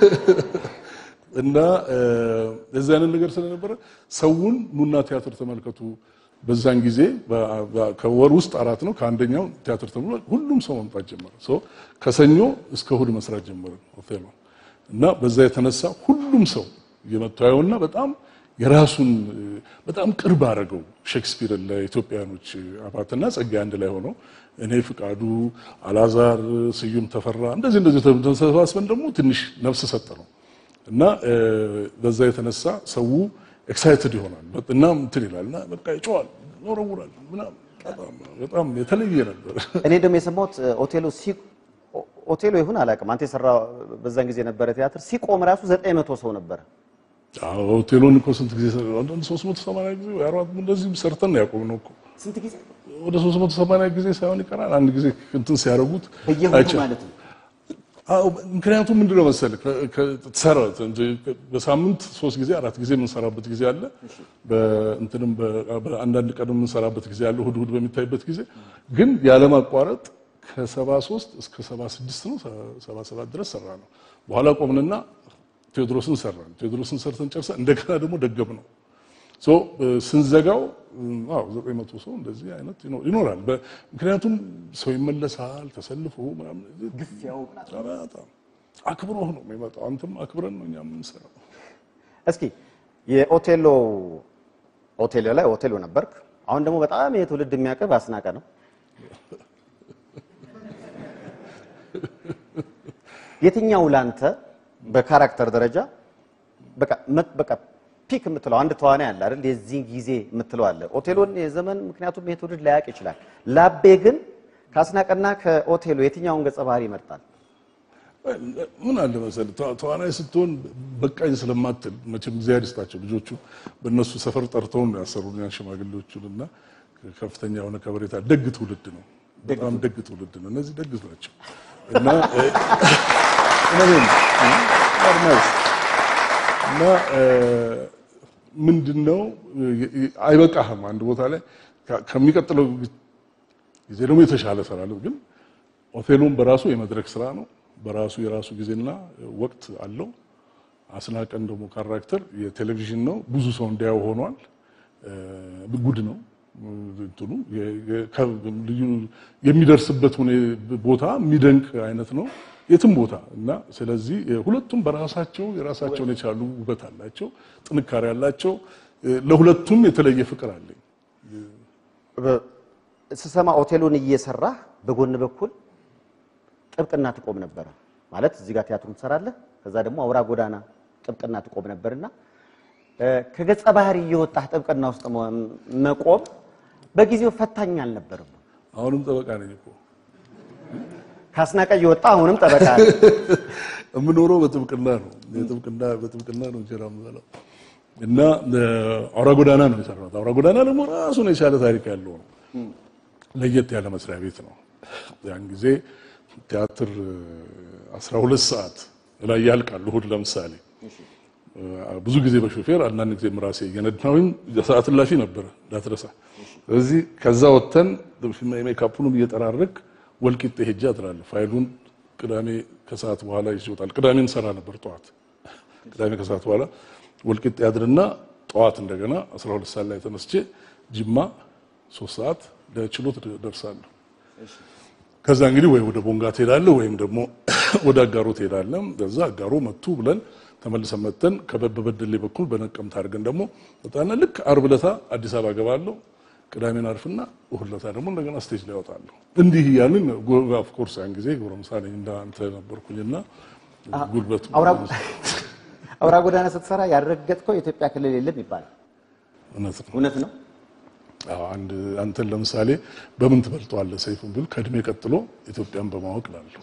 እና የዚህ አይነት ነገር ስለነበረ ሰውን ኑና ቲያትር ተመልከቱ። በዛን ጊዜ ከወር ውስጥ አራት ነው። ከአንደኛው ቲያትር ተብሎ ሁሉም ሰው መምጣት ጀመረ። ከሰኞ እስከ እሑድ መስራት ጀመረ ኦቴሎ እና በዛ የተነሳ ሁሉም ሰው እየመጡ ያየውና በጣም የራሱን በጣም ቅርብ አደረገው ሼክስፒርን ለኢትዮጵያኖች አባትና ጸጋዬ አንድ ላይ ሆነው እኔ ፍቃዱ፣ አላዛር፣ ስዩም ተፈራ እንደዚህ እንደዚህ ተሰባስበን ደግሞ ትንሽ ነፍስ ሰጠ ነው እና በዛ የተነሳ ሰው ኤክሳይትድ ይሆናል እና እንትን ይላል እና በቃ ይጮዋል፣ ይወረውራል ምናምን በጣም የተለየ ነበር። እኔ ደግሞ የሰማሁት ኦቴሎ ሲ ኦቴሎ ይሁን አላውቅም። አንተ የሰራ በዛን ጊዜ ነበረ ቲያትር ሲቆም ራሱ ዘጠኝ መቶ ሰው ነበረ። አዎ ሆቴሉን እኮ ስንት ጊዜ አንዳንድ 380 ጊዜ ወይ አራት እንደዚህ ሰርተን ያቆምነው እኮ ስንት ጊዜ ወደ 380 ጊዜ ሳይሆን ይቀራል። አንድ ጊዜ እንትን ሲያደርጉት በየሁሉ ማለት ነው። አዎ ምክንያቱም ምንድነው መሰለህ ትሰራ በሳምንት ሶስት ጊዜ አራት ጊዜ የምንሰራበት ጊዜ አለ። በእንትንም በአንዳንድ ቀን የምንሰራበት ጊዜ አለ። እሑድ እሑድ በሚታይበት ጊዜ ግን ያለማቋረጥ ከ73 እስከ 76 ነው 77 ድረስ ሰራ ነው። በኋላ ቆምንና ቴዎድሮስን ሰራን። ቴዎድሮስን ሰርተን ጨርሰን እንደገና ደግሞ ደገም ነው ሶ ስንዘጋው አዎ ዘጠኝ መቶ ሰው እንደዚህ አይነት ይኖራል። ምክንያቱም ሰው ይመለሳል ተሰልፎ ምናምን ግፊያው በጣም አክብሮህ ነው የሚመጣው። አንተም አክብረን ነው እኛ የምንሰራው። እስኪ የኦቴሎ ኦቴሎ ላይ ኦቴሎ ነበርክ። አሁን ደግሞ በጣም ይሄ ትውልድ የሚያቀርብ አስናቀ ነው። የትኛው ላንተ በካራክተር ደረጃ በቃ በቃ ፒክ የምትለው አንድ ተዋናይ አለ አይደል? የዚህ ጊዜ የምትለው አለ። ኦቴሎን የዘመን ምክንያቱም ይሄ ትውልድ ላያውቅ ይችላል። ላቤ ግን ከአስናቀና ከኦቴሎ የትኛውን ገጸ ባህሪ ይመርጣል? ምን አለ መሰለህ ተዋናይ ስትሆን በቃኝ ስለማትል መቼም እግዚአብሔር ይስጣቸው ልጆቹ በእነሱ ሰፈር ጠርተውን ነው ያሰሩን ያን ሽማግሌዎቹን እና ከፍተኛ የሆነ ከበሬታ ደግ ትውልድ ነው። በጣም ደግ ትውልድ ነው። እነዚህ ደግ ናቸው እና እና ምንድን ነው አይበቃህም። አንድ ቦታ ላይ ከሚቀጥለው ጊዜ ደግሞ የተሻለ እሰራለሁ። ግን ኦቴሎን በራሱ የመድረክ ስራ ነው። በራሱ የራሱ ጊዜና ወቅት አለው። አስናቀን ደግሞ ካራክተር የቴሌቪዥን ነው። ብዙ ሰው እንዲያው ሆኗል። ጉድ ነው እንትኑ የሚደርስበት ቦታ የሚደንቅ አይነት ነው የትም ቦታ እና ስለዚህ ሁለቱም በራሳቸው የራሳቸውን የቻሉ ውበት አላቸው፣ ጥንካሬ አላቸው። ለሁለቱም የተለየ ፍቅር አለኝ። ስሰማ ኦቴሎን እየሰራህ በጎን በኩል ጥብቅና ትቆም ነበረ ማለት እዚህ ጋር ቲያትሩን ትሰራለህ፣ ከዛ ደግሞ አውራ ጎዳና ጥብቅና ትቆም ነበርና ከገጸ ባህሪ እየወጣህ ጥብቅና ውስጥ መቆም በጊዜው ፈታኝ አልነበርም? አሁንም ጠበቃ ነኝ እኮ ካስናቀ እየወጣ አሁንም ጠበቃ ነኝ። የምኖረው በጥብቅና ነው። የጥብቅና በጥብቅና ነው እንጀራ የምበላው እና አውራ ጎዳና ነው የሰራሁት። አውራ ጎዳና ደግሞ ራሱን የቻለ ታሪክ ያለው ነው። ለየት ያለ መስሪያ ቤት ነው። ያን ጊዜ ቲያትር 12 ሰዓት ላይ ያልቃል። እሑድ ለምሳሌ ብዙ ጊዜ በሾፌር አንዳንድ ጊዜ ራሴ እየነዳሁኝ ሰዓት እላፊ ነበረ እንዳትረሳ። ስለዚህ ከዛ ወጥተን ሜካፑንም እየጠራረግ ወልቂጤ ሄጄ አድራለሁ። ፋይሉን ቅዳሜ ከሰዓት በኋላ ይዤ እወጣለሁ። ቅዳሜ እንሰራ ነበር ጠዋት። ቅዳሜ ከሰዓት በኋላ ወልቂጤ አድርና ጠዋት እንደገና 12 ሰዓት ላይ ተነስቼ ጅማ ሶስት ሰዓት ለችሎት ደርሳለሁ። ከዛ እንግዲህ ወይ ወደ ቦንጋ ትሄዳለህ ወይም ደግሞ ወደ አጋሮ ትሄዳለህ። ከዛ አጋሮ መቱ ብለን ተመልሰን መተን በበደሌ በኩል በነቀምት አድርገን ደግሞ በጣም ልክ ዓርብ ዕለታ አዲስ አበባ ገባለሁ። ቅዳሜን አርፍና እሑድ ዕለታ ደግሞ እንደገና ስቴጅ ላይ እወጣለሁ። እንዲህ እያልን ኦፍ ኮርስ ያን ጊዜ ጎረምሳ ነኝ እንዳንተ ነበርኩኝና ጉልበቱ አውራ ጎዳና ስትሰራ ያልረገጥከው የኢትዮጵያ ክልል የለም ይባላል። እውነት ነው። እውነት ነው። አዎ አንድ አንተን ለምሳሌ በምን ትበልጠዋለህ ሰይፉን ቢሉ ከእድሜ ቀጥሎ ኢትዮጵያን በማወቅ ላለሁ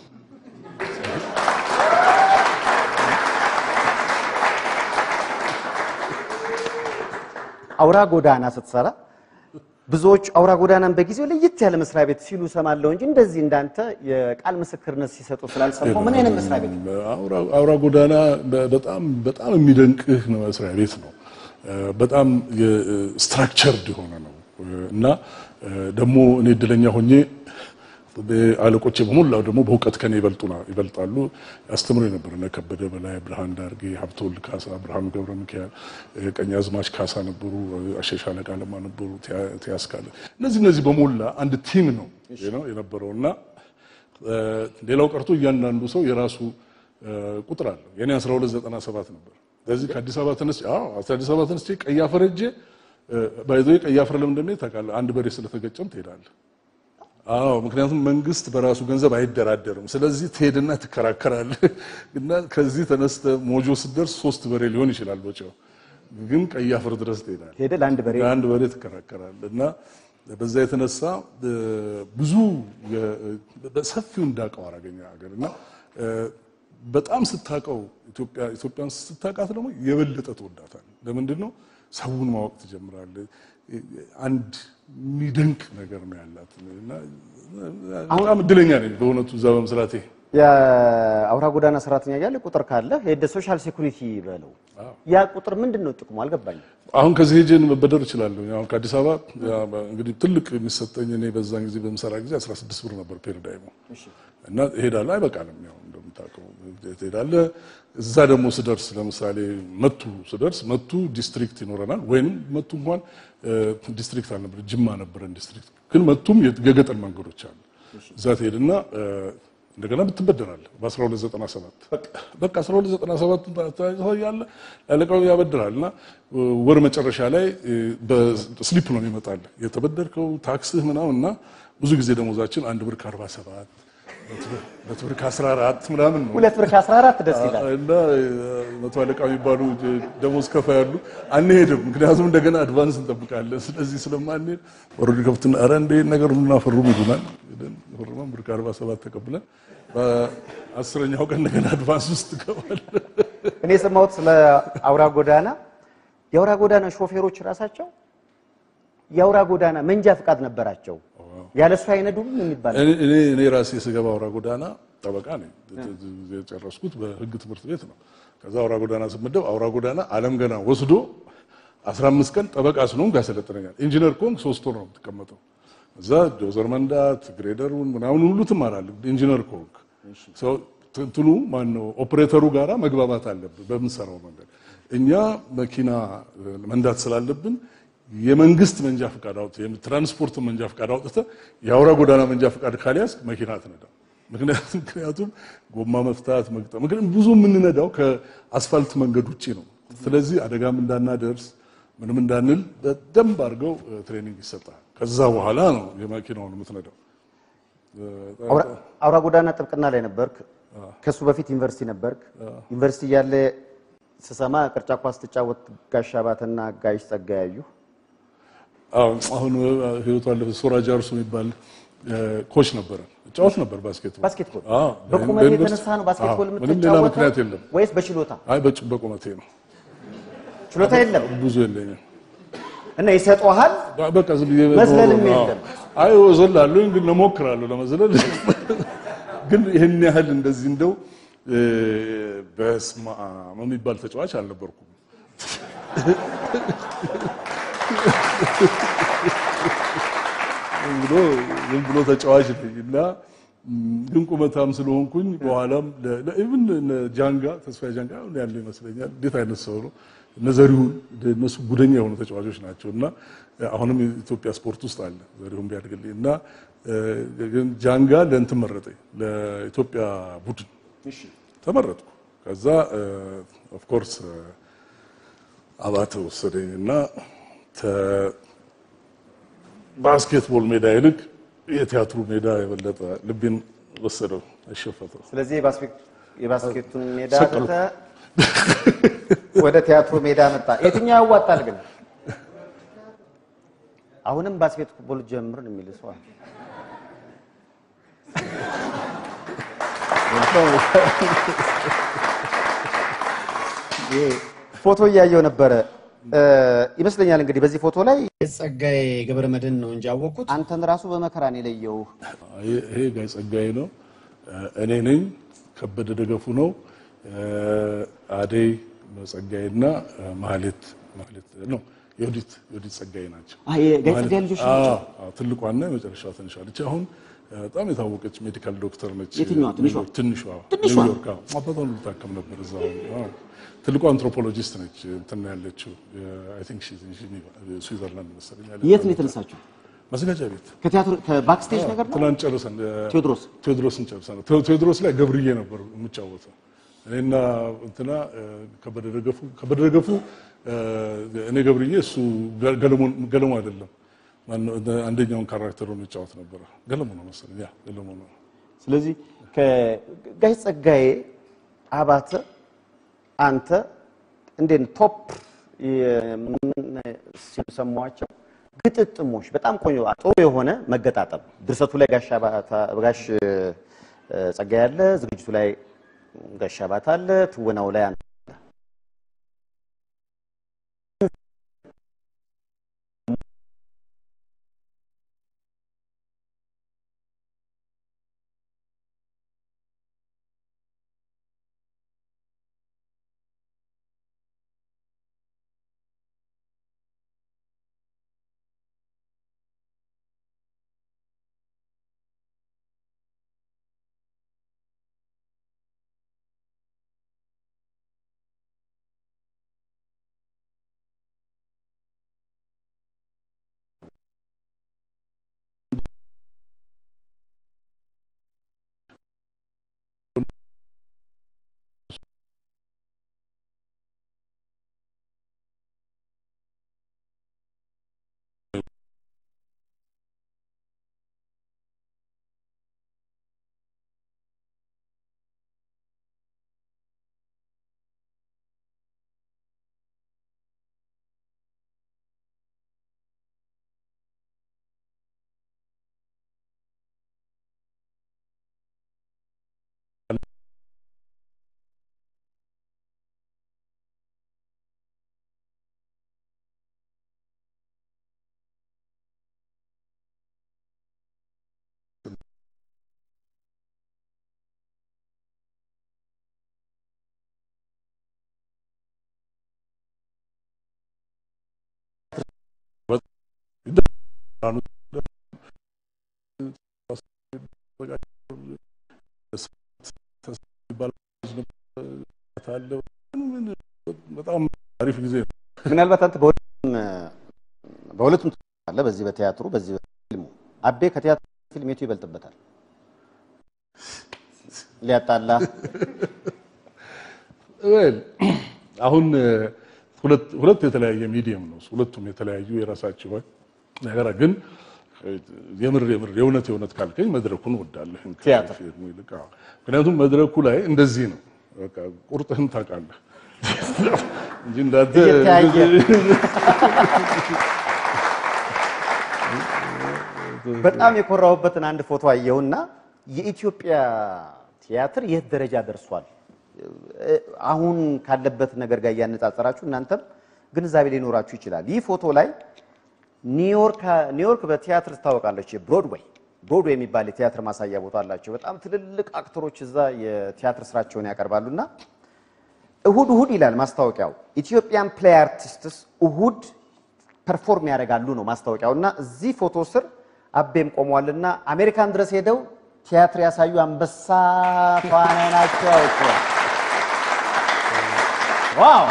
አውራ ጎዳና ስትሰራ ብዙዎች አውራ ጎዳናን በጊዜው ለየት ያለ መስሪያ ቤት ሲሉ ሰማለሁ እንጂ እንደዚህ እንዳንተ የቃል ምስክርነት ሲሰጡ ስላልሰማሁ ምን አይነት መስሪያ ቤት ነው? አውራ ጎዳና በጣም በጣም የሚደንቅህ ነው መስሪያ ቤት ነው። በጣም ስትራክቸርድ የሆነ ነው እና ደግሞ እኔ እድለኛ ሆኜ አለቆቼ በሞላው ደግሞ በእውቀት ከኔ ይበልጡና ይበልጣሉ። ያስተምሩ የነበረ እነ ከበደ በላይ፣ ብርሃን ዳርጌ፣ ሀብተወልድ ካሳ፣ ብርሃኑ ገብረ ሚካኤል፣ ቀኛዝማች ካሳ ነበሩ፣ አሸሻ አለቃ ለማ ነበሩ፣ ቲያስካለ እነዚህ እነዚህ በሞላ አንድ ቲም ነው ነው የነበረው እና ሌላው ቀርቶ እያንዳንዱ ሰው የራሱ ቁጥር አለው። የኔ 1297 ነበር ስለዚህ ከአዲስ አበባ ተነስቼ አዎ አዲስ አበባ ተነስቼ ቀይ አፈር ሄጄ ባይዞ ቀይ አፈር ለምን እንደሚሄድ ታውቃለህ? አንድ በሬ ስለተገጨም ትሄዳለህ። አዎ ምክንያቱም መንግስት በራሱ ገንዘብ አይደራደርም። ስለዚህ ትሄድና ትከራከራለህ እና ከዚህ ተነስተ ሞጆ ስትደርስ ሶስት በሬ ሊሆን ይችላል ወጪው፣ ግን ቀይ አፈር ድረስ ትሄዳለህ። ሄደ ለአንድ በሬ አንድ በሬ ትከራከራለህ እና በዛ የተነሳ ብዙ በሰፊው እንዳውቀው አደረገኝ ሀገር እና በጣም ስታውቀው ኢትዮጵያ ኢትዮጵያን ስታውቃት ደግሞ የበለጠ ትወዳታለህ። ለምንድን ነው ሰውን ማወቅ ትጀምራለህ። አንድ የሚደንቅ ነገር ነው ያላት እና በጣም እድለኛ ነኝ በእውነቱ እዛ በመስራቴ። የአውራ ጎዳና ሰራተኛ እያለ ቁጥር ካለ ሄደ ሶሻል ሴኩሪቲ በለው። ያ ቁጥር ምንድን ነው ጥቅሙ? አልገባኝም። አሁን ከዚህ ሄጄ መበደር እችላለሁ። አሁን ከአዲስ አበባ እንግዲህ ትልቅ የሚሰጠኝ እኔ በዛን ጊዜ በምሰራ ጊዜ 16 ብር ነበር ፔሪዳይሙ እና እሄዳለሁ። አይበቃንም፣ ያው እንደምታውቀው ትሄዳለህ። እዛ ደግሞ ስደርስ ለምሳሌ መቱ ስደርስ መቱ ዲስትሪክት ይኖረናል። ወይንም መቱ እንኳን ዲስትሪክት አልነበረ ጅማ ነበረን ዲስትሪክት። ግን መቱም የገጠር መንገዶች አሉ። እዛ ትሄድና እንደገና ብትበደራለህ በ1297 በቃ 1297 ያለ ያለቀው ያበድራል እና ወር መጨረሻ ላይ በስሊፕ ነው የሚመጣል የተበደርከው ታክስህ ምናምን እና ብዙ ጊዜ ደሞዛችን አንድ ብር ከ47 ሁለት ብር ከ14 ምናምን ነው። ሁለት ብር ከ14 ደስ ይላል። እና መቶ አለቃ የሚባሉ ደሞዝ ከፋ ያሉ አንሄድም፣ ምክንያቱም እንደገና አድቫንስ እንጠብቃለን። ስለዚህ ስለማንሄድ ወረድ ከብትና ኧረ እንደ ነገር ሁሉና ፈርሙ ይሉናል። ፈርመን ብር ከ47 ተቀብለን በአስረኛው ቀን እንደገና አድቫንስ ውስጥ ገባል። እኔ የሰማሁት ስለ አውራ ጎዳና የአውራ ጎዳና ሾፌሮች ራሳቸው የአውራ ጎዳና መንጃ ፈቃድ ነበራቸው። ያለሱ አይነዱም የሚባል እኔ እኔ ራሴ ስገባ አውራ ጎዳና ጠበቃ ነኝ። የጨረስኩት በሕግ ትምህርት ቤት ነው። ከዛ አውራ ጎዳና ስመደብ አውራ ጎዳና አለም ገና ወስዶ 15 ቀን ጠበቃ ስለሆንኩ ያሰለጥነኛል። ኢንጂነር ከሆንክ ሶስት ወር ነው የምትቀመጠው። እዛ ዶዘር መንዳት ግሬደሩን ምናምን ሁሉ ትማራለህ። ኢንጂነር ከሆንክ ሰው እንትኑ ማነው ኦፕሬተሩ ጋራ መግባባት አለብን በምንሰራው መንገድ። እኛ መኪና መንዳት ስላለብን የመንግስት መንጃ ፈቃድ አውጥተህ የትራንስፖርት መንጃ ፈቃድ አውጥተህ የአውራ ጎዳና መንጃ ፈቃድ ካልያዝክ መኪና አትነዳም። ምክንያቱም ምክንያቱም ጎማ መፍታት መግጠም ምክንያቱም ብዙ የምንነዳው ከአስፋልት መንገድ ውጪ ነው። ስለዚህ አደጋም እንዳናደርስ ምንም እንዳንል በደንብ አድርገው ትሬኒንግ ይሰጣል። ከዛ በኋላ ነው የመኪናውን የምትነዳው። አውራ ጎዳና ጥብቅና ላይ ነበርክ። ከሱ በፊት ዩኒቨርሲቲ ነበርክ። ዩኒቨርሲቲ እያለ ስሰማ ቅርጫ ኳስ ትጫወት ጋሽ አባተና ጋሽ ጸጋ ያዩ አሁን ህይወቱ አለፈ። ሶራ ጃርሶ የሚባል ኮች ነበረ። እጫወት ነበር ባስኬትቦል። ባስኬትቦል በቁመት የተነሳ ነው ባስኬትቦል ምንም ሌላ ምክንያት የምትጫወተው የለም። ወይስ በችሎታ? አይ በጭ- በቁመቴ ነው። ችሎታ የለም ብዙ የለኝም። እና ይሰጠዋል። በቃ ዝም ብዬ መዝለልም አዎ። የለም። አይ እዘላለሁ፣ ግን እሞክራለሁ ለመዝለል። ግን ይህን ያህል እንደዚህ እንደው በስመ አብ የሚባል ተጫዋች አልነበርኩም። ዝም ብሎ ዝም ብሎ ተጫዋች ነኝ እና ግን ቁመታም ስለሆንኩኝ በኋላም ኢቭን ጃንጋ ተስፋዬ ጃንጋ አሁን ያለ ይመስለኛል። እንዴት አይነት ሰው ነው! እነ ዘሪሁን እነሱ ጉደኛ የሆኑ ተጫዋቾች ናቸው እና አሁንም የኢትዮጵያ ስፖርት ውስጥ አለ ዘሪሁን ቢያድግልኝ እና ግን ጃንጋ ለእንትን መረጠኝ ለኢትዮጵያ ቡድን ተመረጥኩ። ከዛ ኦፍ ኮርስ አባተ ወሰደኝ እና ባስኬትቦል ሜዳ ይልቅ የቲያትሩ ሜዳ የበለጠ ልቤን ወሰደው፣ አሸፈተው። ስለዚህ የባስኬት- የባስኬቱን ሜዳ ሰቀሉ። ትተህ ወደ ቲያትሩ ሜዳ መጣ። የትኛው ያዋጣል ግን? አሁንም ባስኬትቦል ጀምር ነው የሚል ሰው አለ። ይሄ ፎቶ እያየው ነበረ እ ይመስለኛል እንግዲህ በዚህ ፎቶ ላይ ጸጋዬ ገብረ መድህን ነው እንጂ ያወቅሁት አንተን ራሱ በመከራ ነው የለየው። ይሄ ጋይ ጸጋዬ ነው፣ እኔ ነኝ፣ ከበደ ደገፉ ነው፣ አደይ ጸጋዬና ማህሌት ማህሌት ነው የወዲት የወዲት ጸጋዬ ናቸው። አይ የጋይ ጸጋዬ ልጆች ናቸው። አዎ፣ አዎ፣ ትልቋና የመጨረሻዋ ትንሿ ልጅ አሁን በጣም የታወቀች ሜዲካል ዶክተር ነች። የትኛዋ? ትንሿ? ትንሿ ትንሿ? ኒውዮርክ። አዎ፣ አባቷን ሁሉ ታከም ነበር እዛው። አዎ፣ ትልቋ አንትሮፖሎጂስት ነች። እንትን ያለችው አይ ቲንክ ሺ ስዊዘርላንድ መሰለኝ ያለችው። የት ነው የተነሳችው? ማዘጋጃ ቤት ከቲያትር ከባክስቴጅ ነገር ነው። ትናንት ጨርሰን ቴዎድሮስ ቴዎድሮስን ጨርሰን ቴዎ- ቴዎድሮስ ላይ ገብርዬ ነበር የምጫወተው። እኔና እንትና እ፣ ከበደ ደገፉ ከበደ ደገፉ እ፣ እኔ ገብርዬ እሱ ገለሞን ገለሞ አይደለም ማነው አንደኛውን ካራክተር የሚጫወት ነበረ ገለሞ ነው መሰለኝ ያ ገለሞ ነው ስለዚህ ከጋሽ ጸጋዬ አባተ አንተ እንዴት ነው ቶፕ ሲሉ ሰማኋቸው ግጥጥሞች በጣም ቆንጆ ጥሩ የሆነ መገጣጠም ድርሰቱ ላይ ጋሽ አባተ- ጋሽ እ፣ ጸጋዬ አለ፣ ዝግጅቱ ላይ ጋሽ አባተ አለ፣ ትወናው ላይ አንተ አለ። በጣም አሪፍ ጊዜ ነው። ምናልባት አንተ በሁለቱም በሁለቱም አለ በዚህ በቲያትሩ በዚህ በፊልሙ አቤ ከቲያትሩ ፊልም የቱ ይበልጥበታል? ሊያጣላ ዌል አሁን ሁለት ሁለት የተለያየ ሚዲየም ነው። ሁለቱም የተለያዩ የራሳቸው ነገር ግን የምር የምር የእውነት የእውነት ካልከኝ መድረኩን እወዳለሁ ቲያትር። ከፊልሙ ይልቅ። አዎ። ምክንያቱም መድረኩ ላይ እንደዚህ ነው። በቃ ቁርጥህን ታውቃለህ እንጂ እንዳንተ እየተያየ በጣም የኮራሁበትን አንድ ፎቶ አየሁና የኢትዮጵያ ቲያትር የት ደረጃ ደርሷል? አሁን ካለበት ነገር ጋር እያነጻጸራችሁ እናንተም ግንዛቤ ሊኖራችሁ ይችላል። ይህ ፎቶ ላይ ኒውዮርክ ኒውዮርክ በቲያትር ትታወቃለች። ብሮድዌይ ብሮድዌይ የሚባል የቲያትር ማሳያ ቦታ አላቸው። በጣም ትልልቅ አክተሮች እዛ የቲያትር ስራቸውን ያቀርባሉና እሁድ እሁድ ይላል ማስታወቂያው ኢትዮጵያን ፕሌይ አርቲስትስ እሁድ ፐርፎርም ያደርጋሉ ነው ማስታወቂያው። እና እዚህ ፎቶ ስር አቤም ቆሟልና አሜሪካን ድረስ ሄደው ቲያትር ያሳዩ አንበሳ ተዋናይ ናቸው። እኮ ዋው!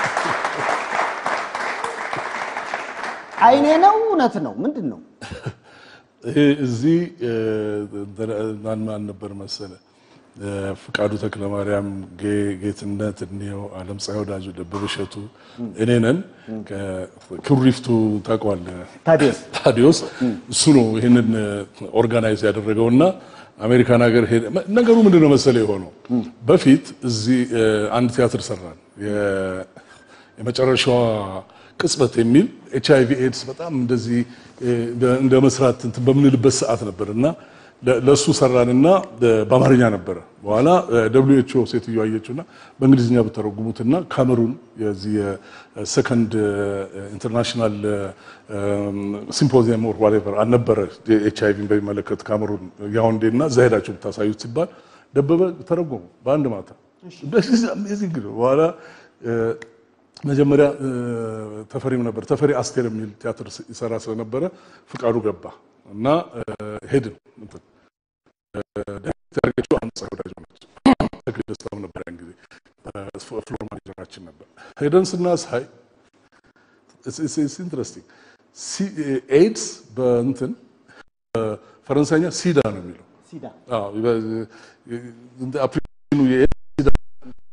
አይኔ ነው እውነት ነው ምንድን ነው? ይሄ እዚህ ማን ማን ነበር መሰለ ፍቃዱ ተክለማርያም፣ ጌ- ጌትነት እንየው፣ አለምፀሐይ ወዳጁ፣ ደበበ እሸቱ፣ እኔ ነን። ከኩሪፍቱ ታውቀዋለህ ታዲያስ ታዲዮስ እሱ ነው ይህንን ኦርጋናይዝ ያደረገውና አሜሪካን ሀገር ሄደ። ነገሩ ምንድን ነው መሰለ የሆነው በፊት እዚህ እ፣ አንድ ቲያትር ሰራን የ- የመጨረሻዋ ቅጽበት የሚል ኤች አይ ቪ ኤድስ በጣም እንደዚህ እ፣ እንደ- እንደ መስራት እንትን በምንልበት ሰዓት ነበር እና ለ- ለእሱ ሰራንና እ፣ በአማርኛ ነበረ። በኋላ ደብሊው ኤች ኦ ሴትዮ አየችውና በእንግሊዝኛ ብተረጉሙትና ካሜሩን የዚህ የሰከንድ ኢንተርናሽናል ሲምፖዚየም ኦር ዋቴቨር አልነበረ ኤች አይ ቪን በሚመለከት ካሜሩን ያውንዴ እና እዛ ሄዳችሁ ብታሳዩት ሲባል ደበበ ተረጎሙ በአንድ ማታ። አሜዚንግ ነው። በኋላ እ፣ መጀመሪያ እ፣ ተፈሪም ነበር ተፈሪ አስቴር የሚል ቲያትር ይሰራ ስለነበረ ፍቃዱ ገባ እና እ፣ ሄድን እንትን ያደረገችው አምፀሐይ ወዳጅ ነች። ተክሌ ደስታም ነበር ያን ጊዜ ፍሎር ማኔጀራችን ነበር። ሄደን ስናሳይ ኢንትረስቲንግ ኤድስ በእንትን ፈረንሳይኛ ሲዳ ነው የሚለው ሲዳ አዎ፣ በ- እንደ አፕሊኬሽኑ የኤድስ ሲዳ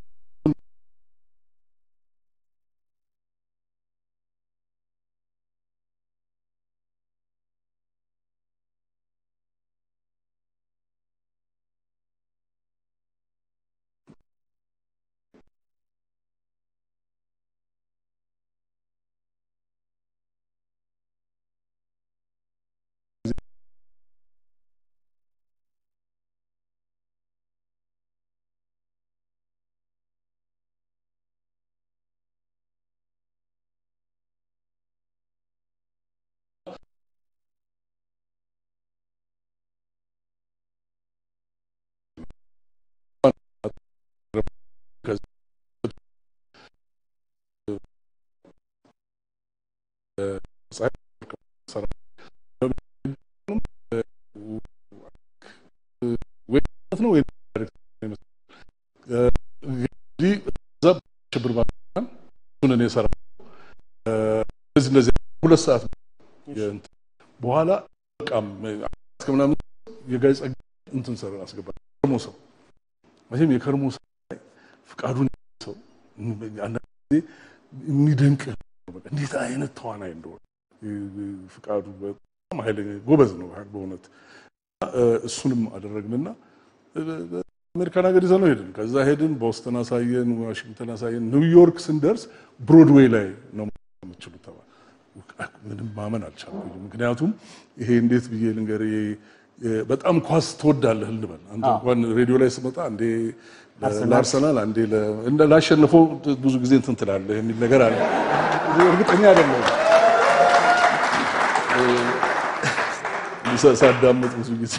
እንግዲህ እዛ ሽብር ባን እሱን እኔ ሰራ እነዚህ እነዚህ ሁለት ሰዓት የእንትን በኋላ በቃም እስከ ምናምን የጋይ ጸጋ እንትን ሰራ አስገባ ከርሞ ሰው መቼም የከርሞ ሰው ላይ ፍቃዱን ሰው አንዳንድ ጊዜ የሚደንቅ ነው። በቃ እንዴት አይነት ተዋናይ እንደሆነ ፍቃዱ በጣም ኃይለኛ ጎበዝ ነው በእውነት እሱንም አደረግንና አሜሪካን ሀገር ይዘነው ሄድን። ከዛ ሄድን፣ ቦስተን አሳየን፣ ዋሽንግተን አሳየን። ኒውዮርክ ስንደርስ ብሮድዌይ ላይ ነው የምችሉት ተባለ። ምንም ማመን አልቻልኩም። ምክንያቱም ይሄ እንዴት ብዬ ልንገር፣ በጣም ኳስ ትወዳለህ ልንበል። አንተ እንኳን ሬዲዮ ላይ ስመጣ አንዴ ለአርሰናል አንዴ ላሸንፈው ብዙ ጊዜ እንትን ትላለህ የሚል ነገር አለ። እርግጠኛ አይደለሁም ሳዳምጥ ብዙ ጊዜ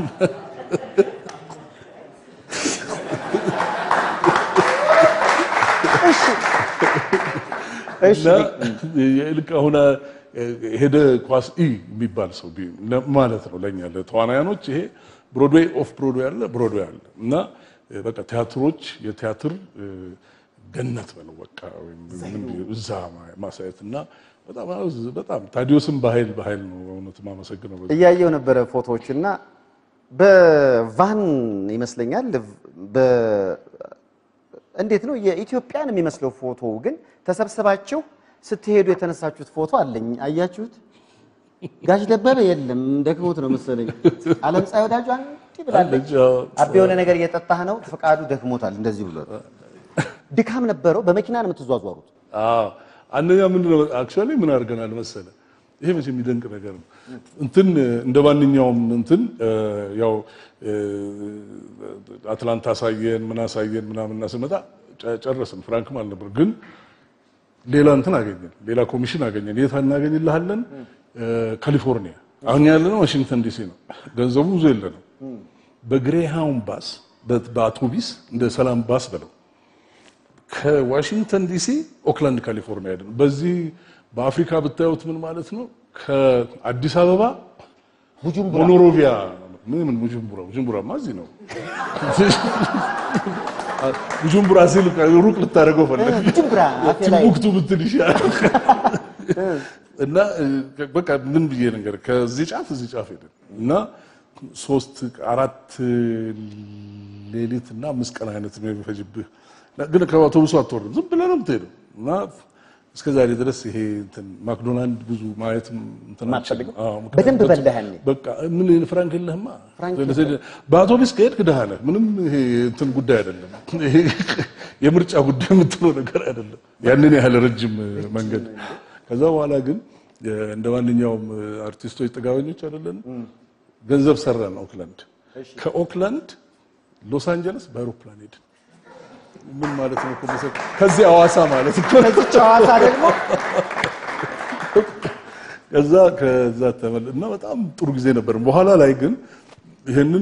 ልክ አሁን ሄደ ኳስ ኢ የሚባል ሰው ማለት ነው ለእኛ ለተዋናያኖች ይሄ ብሮድዌይ ኦፍ ብሮድዌይ አለ ብሮድዌይ አለ እና በቃ ቲያትሮች የቲያትር ገነት በለው በቃ እዛ ማሳየት እና በጣም ታዲዮስም በኃይል በኃይል ነው በእውነት የማመሰግነው። እያየው ነበረ ፎቶዎች እና በቫን ይመስለኛል እንዴት ነው የኢትዮጵያን የሚመስለው ፎቶ ግን ተሰብስባችሁ ስትሄዱ የተነሳችሁት ፎቶ አለኝ። አያችሁት? ጋሽ ደበበ የለም ደክሞት ነው መሰለኝ። አለም ፀሐይ ወዳጁ አንቺ ብላለች። አቤ የሆነ ነገር እየጠጣህ ነው፣ ፈቃዱ ደክሞታል። እንደዚህ ብሎ ድካም ነበረው። በመኪና ነው የምትዟዟሩት? አንደኛ ምንድን ነው አክቹዋሊ ምን አድርገናል መሰለ፣ ይሄ መቼም የሚደንቅ ነገር ነው። እንትን እንደ ማንኛውም እንትን ያው አትላንታ አሳየን ምን አሳየን ምናምንና ስመጣ ጨረስን። ፍራንክም አልነበር ግን ሌላ እንትን አገኘን፣ ሌላ ኮሚሽን አገኘን። የት እናገኝልሃለን? ካሊፎርኒያ። አሁን ያለነው ዋሽንግተን ዲሲ ነው። ገንዘቡ ብዙ የለንም። በግሬሃውን ባስ በአውቶቢስ እንደ ሰላም ባስ በለው ከዋሽንግተን ዲሲ ኦክላንድ ካሊፎርኒያ ሄድን። በዚህ በአፍሪካ ብታዩት ምን ማለት ነው? ከአዲስ አበባ ሞኖሮቪያ ምን ቡጁምቡራ ቡጁምቡራማ እዚህ ነው። ቡጁምቡራ ሲል ሩቅ ልታደርገው ፈለግ ቲምቡክቱ ብትል ይሻላል። እና በቃ ምን ብዬ ነገር ከዚህ ጫፍ እዚህ ጫፍ ሄድን እና ሶስት አራት ሌሊት እና አምስት ቀን አይነት ነው የሚፈጅብህ ግን ከአውቶቡሱ አትወርድም፣ ዝም ብለህ ነው የምትሄደው። እና እስከ ዛሬ ድረስ ይሄ እንትን ማክዶናልድ ብዙ ማየት እንትን አልችልም። በደንብ በላህ ያኔ። በቃ ምን ፍራንክ የለህማ። በአውቶቡስ ከሄድክ ድሃ ነህ። ምንም ይሄ እንትን ጉዳይ አይደለም። ይሄ የምርጫ ጉዳይ የምትለው ነገር አይደለም። ያንን ያህል ረጅም መንገድ። ከዛ በኋላ ግን እንደ ማንኛውም አርቲስቶች ጥጋበኞች አይደለን፣ ገንዘብ ሰራን። ኦክላንድ ከኦክላንድ ሎስ አንጀለስ በአይሮፕላን ሄድን። ምን ማለት ነው? ከዚህ ሐዋሳ ማለት ነው። ከዚች ሐዋሳ ደግሞ ከዛ ከዛ ተመል እና በጣም ጥሩ ጊዜ ነበር። በኋላ ላይ ግን ይህንን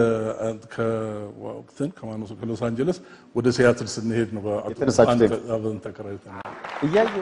ከወቅትን ከማነሱ ከሎስ አንጀለስ ወደ ሲያትል ስንሄድ ነው አብረን ተከራይተን እያየሁ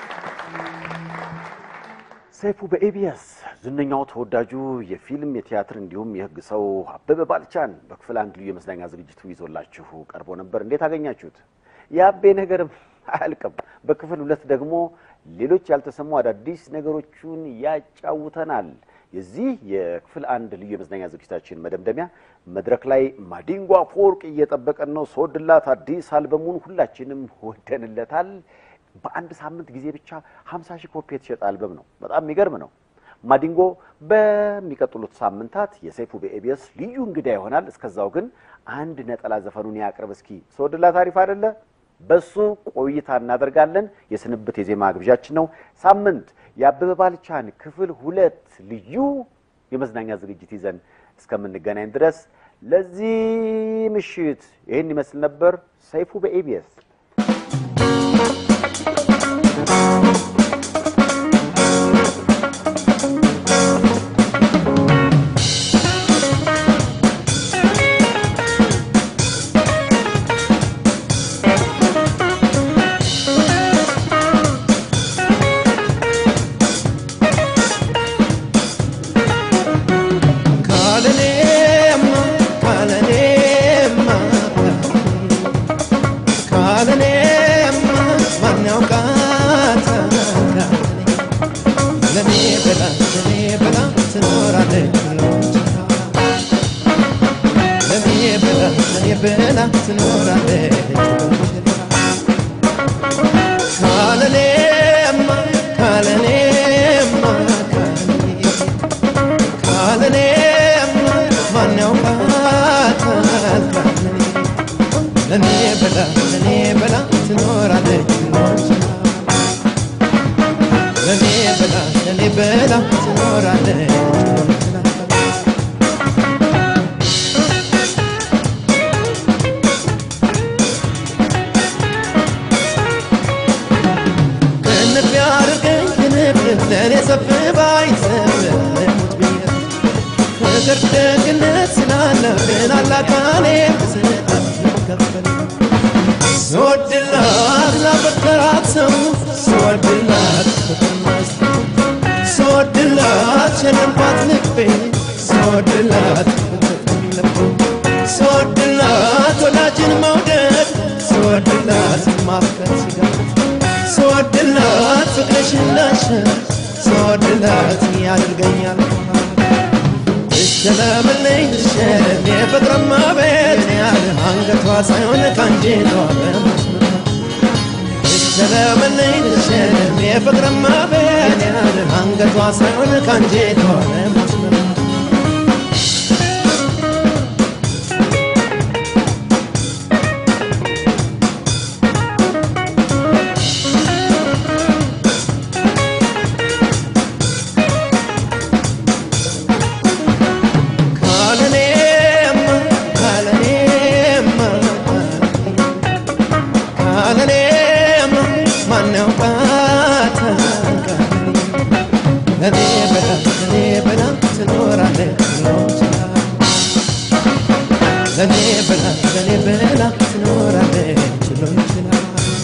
ሰይፉ በኤቢኤስ ዝነኛው ተወዳጁ የፊልም የቲያትር እንዲሁም የሕግ ሰው አበበ ባልቻን በክፍል አንድ ልዩ የመዝናኛ ዝግጅቱ ይዞላችሁ ቀርቦ ነበር። እንዴት አገኛችሁት? የአቤ ነገርም አያልቅም። በክፍል ሁለት ደግሞ ሌሎች ያልተሰሙ አዳዲስ ነገሮቹን ያጫውተናል። የዚህ የክፍል አንድ ልዩ የመዝናኛ ዝግጅታችን መደምደሚያ መድረክ ላይ ማዲንጎ አፈወርቅ እየጠበቀን ነው። ስወድላት አዲስ አልበሙን ሁላችንም ወደንለታል። በአንድ ሳምንት ጊዜ ብቻ 50 ሺህ ኮፒ የተሸጠ አልበም ነው። በጣም የሚገርም ነው። ማዲንጎ በሚቀጥሉት ሳምንታት የሰይፉ በኤቢኤስ ልዩ እንግዳ ይሆናል። እስከዛው ግን አንድ ነጠላ ዘፈኑን ያቅርብ እስኪ። ስወድላት አሪፍ አይደለ? በሱ ቆይታ እናደርጋለን። የስንብት የዜማ ግብዣችን ነው። ሳምንት የአበበ ባልቻን ክፍል ሁለት ልዩ የመዝናኛ ዝግጅት ይዘን እስከምንገናኝ ድረስ ለዚህ ምሽት ይህን ይመስል ነበር። ሰይፉ በኤቢኤስ Kalene, kalene, ብላ ትኖራለች ካለኔማ ካለኔማ ካለኔማ ማን ያውቃታል ካለኔ ለኔ ብላ ለኔ ብላ ትኖራለች ለኔ ብላ ለኔ ብላ ትኖራለች ክንፍ ያድርገኝ ክንፍ ለእኔ ሰፍ ባይሰፍ ልሙት ብዬ ፍቅር ደግነት ስላለብን አላካኔ ስጣት ከፈል ስወድላት ላፈቀራት ሰው ስወድላት ፍቅር መስጠት ስወድላት ሸለምኳት ልቤ ስወድላት ፍቅር ልቤ ስወድላት ወዳጅን መውደድ ስወድላት ማፍቀር ሲጋት ስወድላት ፍቅርሽን ላሸን ስወድላት ያደርገኛል እሸለምልኝ ልሸለም የፍቅርማ ቤት ያለ አንገቷ ሳይሆን ካንጀቷ በመስመር እሸለምልኝ ልሸለም የፍቅርማ ቤት ያለ አንገቷ ሳይሆን ካንጀቷ በመስመር ካለኔማ ካለኔማ ካለኔማ ማን ያውቃታል ለኔ ብላ ለኔ ብላ ትኖራለች ለኔ ብላ ለኔ ብላ ትኖራለች ችሎ ይችላል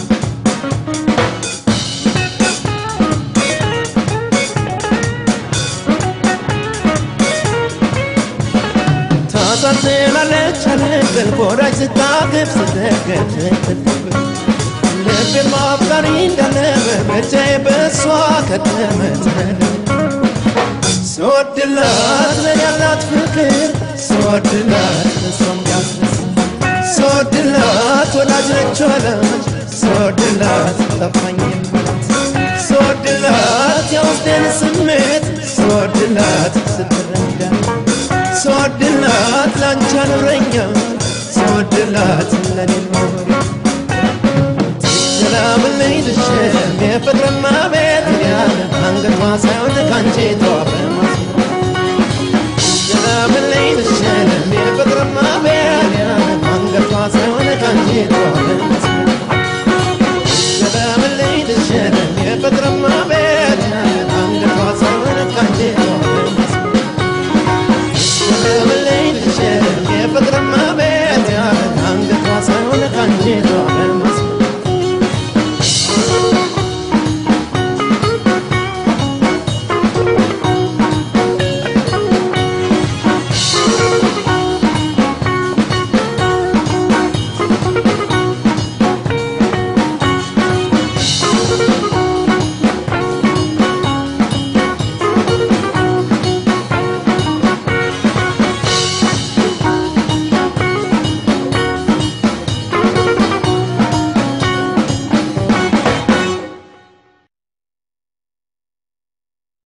ታሳዝናለች አለቅል ወዳጅ ስታቅፍ ስትደገፍ ስትጥብ ልቤ ማፍቀሪ እንዳለበ ብቻዬ በእሷ ከተመ ስወድላት ለኔ ያላት ፍቅር ስወድላት እሷም ያስደስ ስወድላት ወዳጅ ነች ወዳጅ ስወድላት ጠፋኝ የምላት ስወድላት የውስጤን ስሜት ስወድላት ስትረዳ ስወድላት ላንቺ አኖረኛ ስወድላት ለኔ ኖሪ ሰላምልኝ ልሸም የፍቅርማ ቤት ያለ አንገቷ ሳይሆን ካንጀቷ በማስመር ሰላምልኝ ልሸም የፍቅርማ ቤት ያለ አንገቷ ሳይሆን ካንጀቷ በማስመር